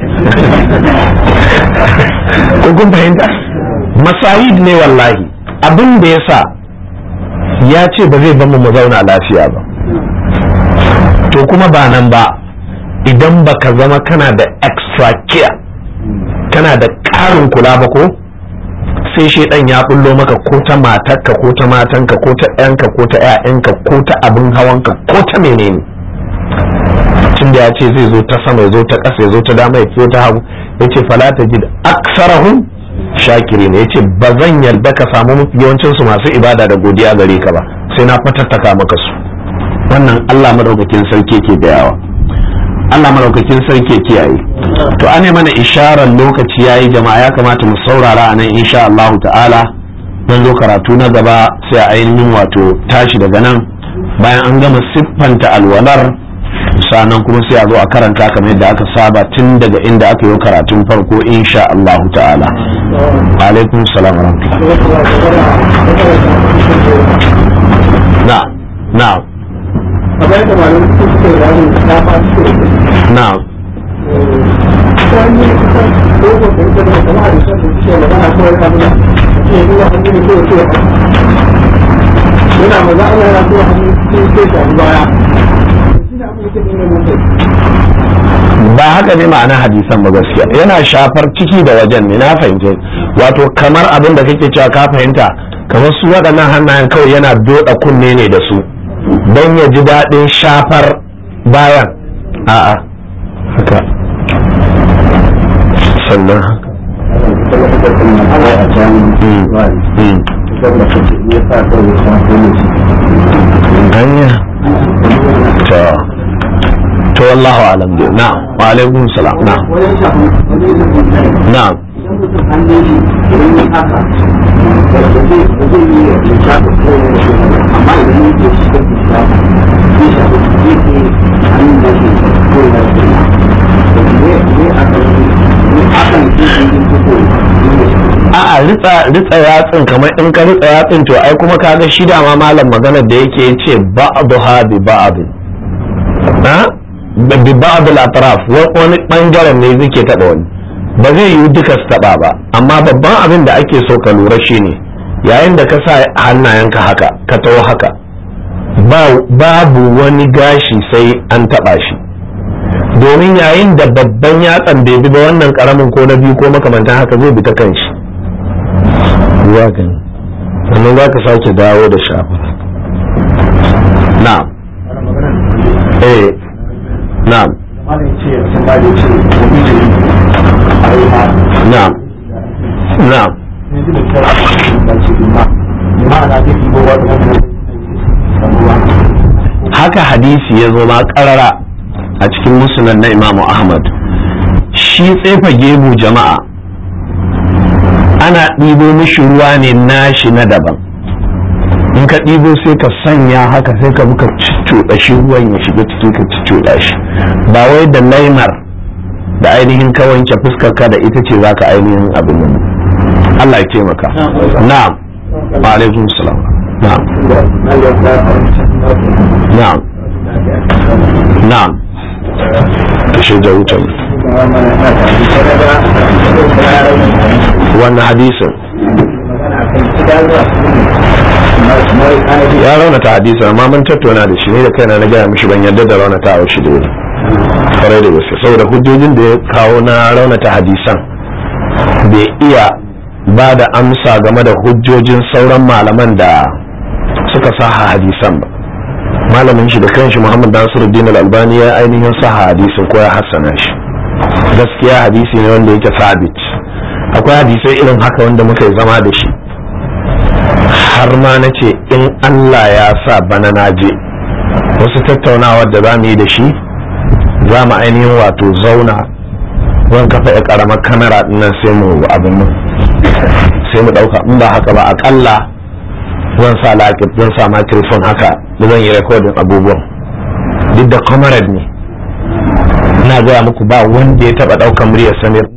Speaker 1: ko kun fahimta masayid ne wallahi abin da ya sa ya ce ba zai bamu mu zauna lafiya ba to kuma ba nan ba idan baka zama kana da extra care kana da ƙarin kula ba ko sai shaidan ya bullo maka ko ta matarka ko ta matanka ko ta ɗanka ko ta ƴaƴanka ko ta abin hawanka ko ta menene tun da ya ce zai zo ta sama ya zo ta ƙasa ya zo ta dama ya zo ta hagu ya ce fala ta ji aksarahum shakiri ne ya ce ba zan yarda ka samu mafi yawancinsu masu ibada da godiya gare ka ba sai na fatattaka maka su wannan Allah madaukakin sarki ke da yawa Allah madaukakin sarki kiyaye to ane mana isharar lokaci yayi jama'a ya kamata mu saurara a nan insha Allah ta'ala dan zo karatu na gaba sai a ainihin wato tashi daga nan bayan an gama siffanta alwalar sannan kuma sai a zo a karanta kamar yadda aka saba tun daga inda aka yi karatun farko insha Allah ta'ala alaikum salam wa rahmatullah na na
Speaker 2: kamar yadda malamin su suke da wani shafa suke
Speaker 1: na'am
Speaker 2: wani kusan dogon da ita da kuma da shan da suke magana kawai abin da ke nuna hannu ne kawai kawai yana maza Allah yana zuwa hannu cikin sai shafi baya shi ne abin da ke nuna mutum
Speaker 1: ba haka ne ma'ana hadisan ba gaskiya yana shafar ciki da wajen ne na fahimce wato kamar abin da kake cewa ka fahimta kamar su waɗannan hannayen kawai yana doda kunne ne da su don ya ji daɗin shafar bayan a'a haka sannan Mm, mm. hanya to to wallahu alam dai na'am wa alaikum salam na'am
Speaker 2: wajen shafi wani yin mutane
Speaker 1: na'am
Speaker 2: idan mutum an ne shi idan ya haka da zai da zai yi ya shafi ko ya shi amma idan ya ke shi da shi shafi zai shafi zai ke hannun da shi ko ya shi da ne ne aka yi ne aka yi shi shi ko ko ne
Speaker 1: a'a ritsa ritsa yatsin kamar in ka ritsa yatsin to ai kuma kaga shi da ma malam magana da yake yace ba'dha bi ba'd ha bi ba'd al-atraf wa- wani bangaren ne zai taba wani ba zai yi duka su taba ba amma babban abin da ake so ka lura shine yayin da ka sa hannayenka haka ka taho haka ba- babu wani gashi sai an taba shi domin yayin da babban yatsan bai bi ba wannan karamin ko na biyu ko makamantan haka zai bi ta kan shi ruwa gani sannan za ka sake dawo da shafa na'am eh na'am
Speaker 2: malam ce sun ba da ce wani ne a yi ma
Speaker 1: na'am na'am
Speaker 2: ne da kyau da ce ma ma'ana zai yi gowa da wani
Speaker 1: haka hadisi ya zo ma karara a cikin musulun na imamu ahmad shi tsefa gebu jama'a ana ɗibo mishi ruwa ne nashi na daban in ka ɗibo sai ka sanya haka sai ka buka cuɗa shi ruwan ya shiga ciki ka cuɗa shi ba wai da laimar da ainihin ka wanke fuskar ka da ita ce zaka ainihin abin nan Allah ya taimaka na'am wa alaikum salam na'am na'am na'am ta shaida wutan wannan hadisin ya raunata hadisin amma mun tattauna da shi ne da kaina na gaya mishi ban yarda da raunata a shi da wuri kwarai da gaske saboda hujjojin da ya kawo na raunata hadisan bai iya ba da amsa game da hujjojin sauran malaman da suka saha hadisan ba malamin shi da kanshi muhammad nasiruddin al-albani ya ainihin saha hadisin ko ya hassana shi gaskiya hadisi ne wanda yake sabit akwai hadisai irin haka wanda muka yi zama da shi har ma na ce in allah ya sa bana na je wasu tattaunawar da za mu yi da shi za mu ainihin wato zauna zan kafa ya karamar kamera dinnan sai mu abin nan sai mu dauka in ba haka ba akalla zan sa laƙib zan sa microphone haka da zan yi recording abubuwan duk da comrade ne ina gaya muku ba wanda ya taba daukan muryar samir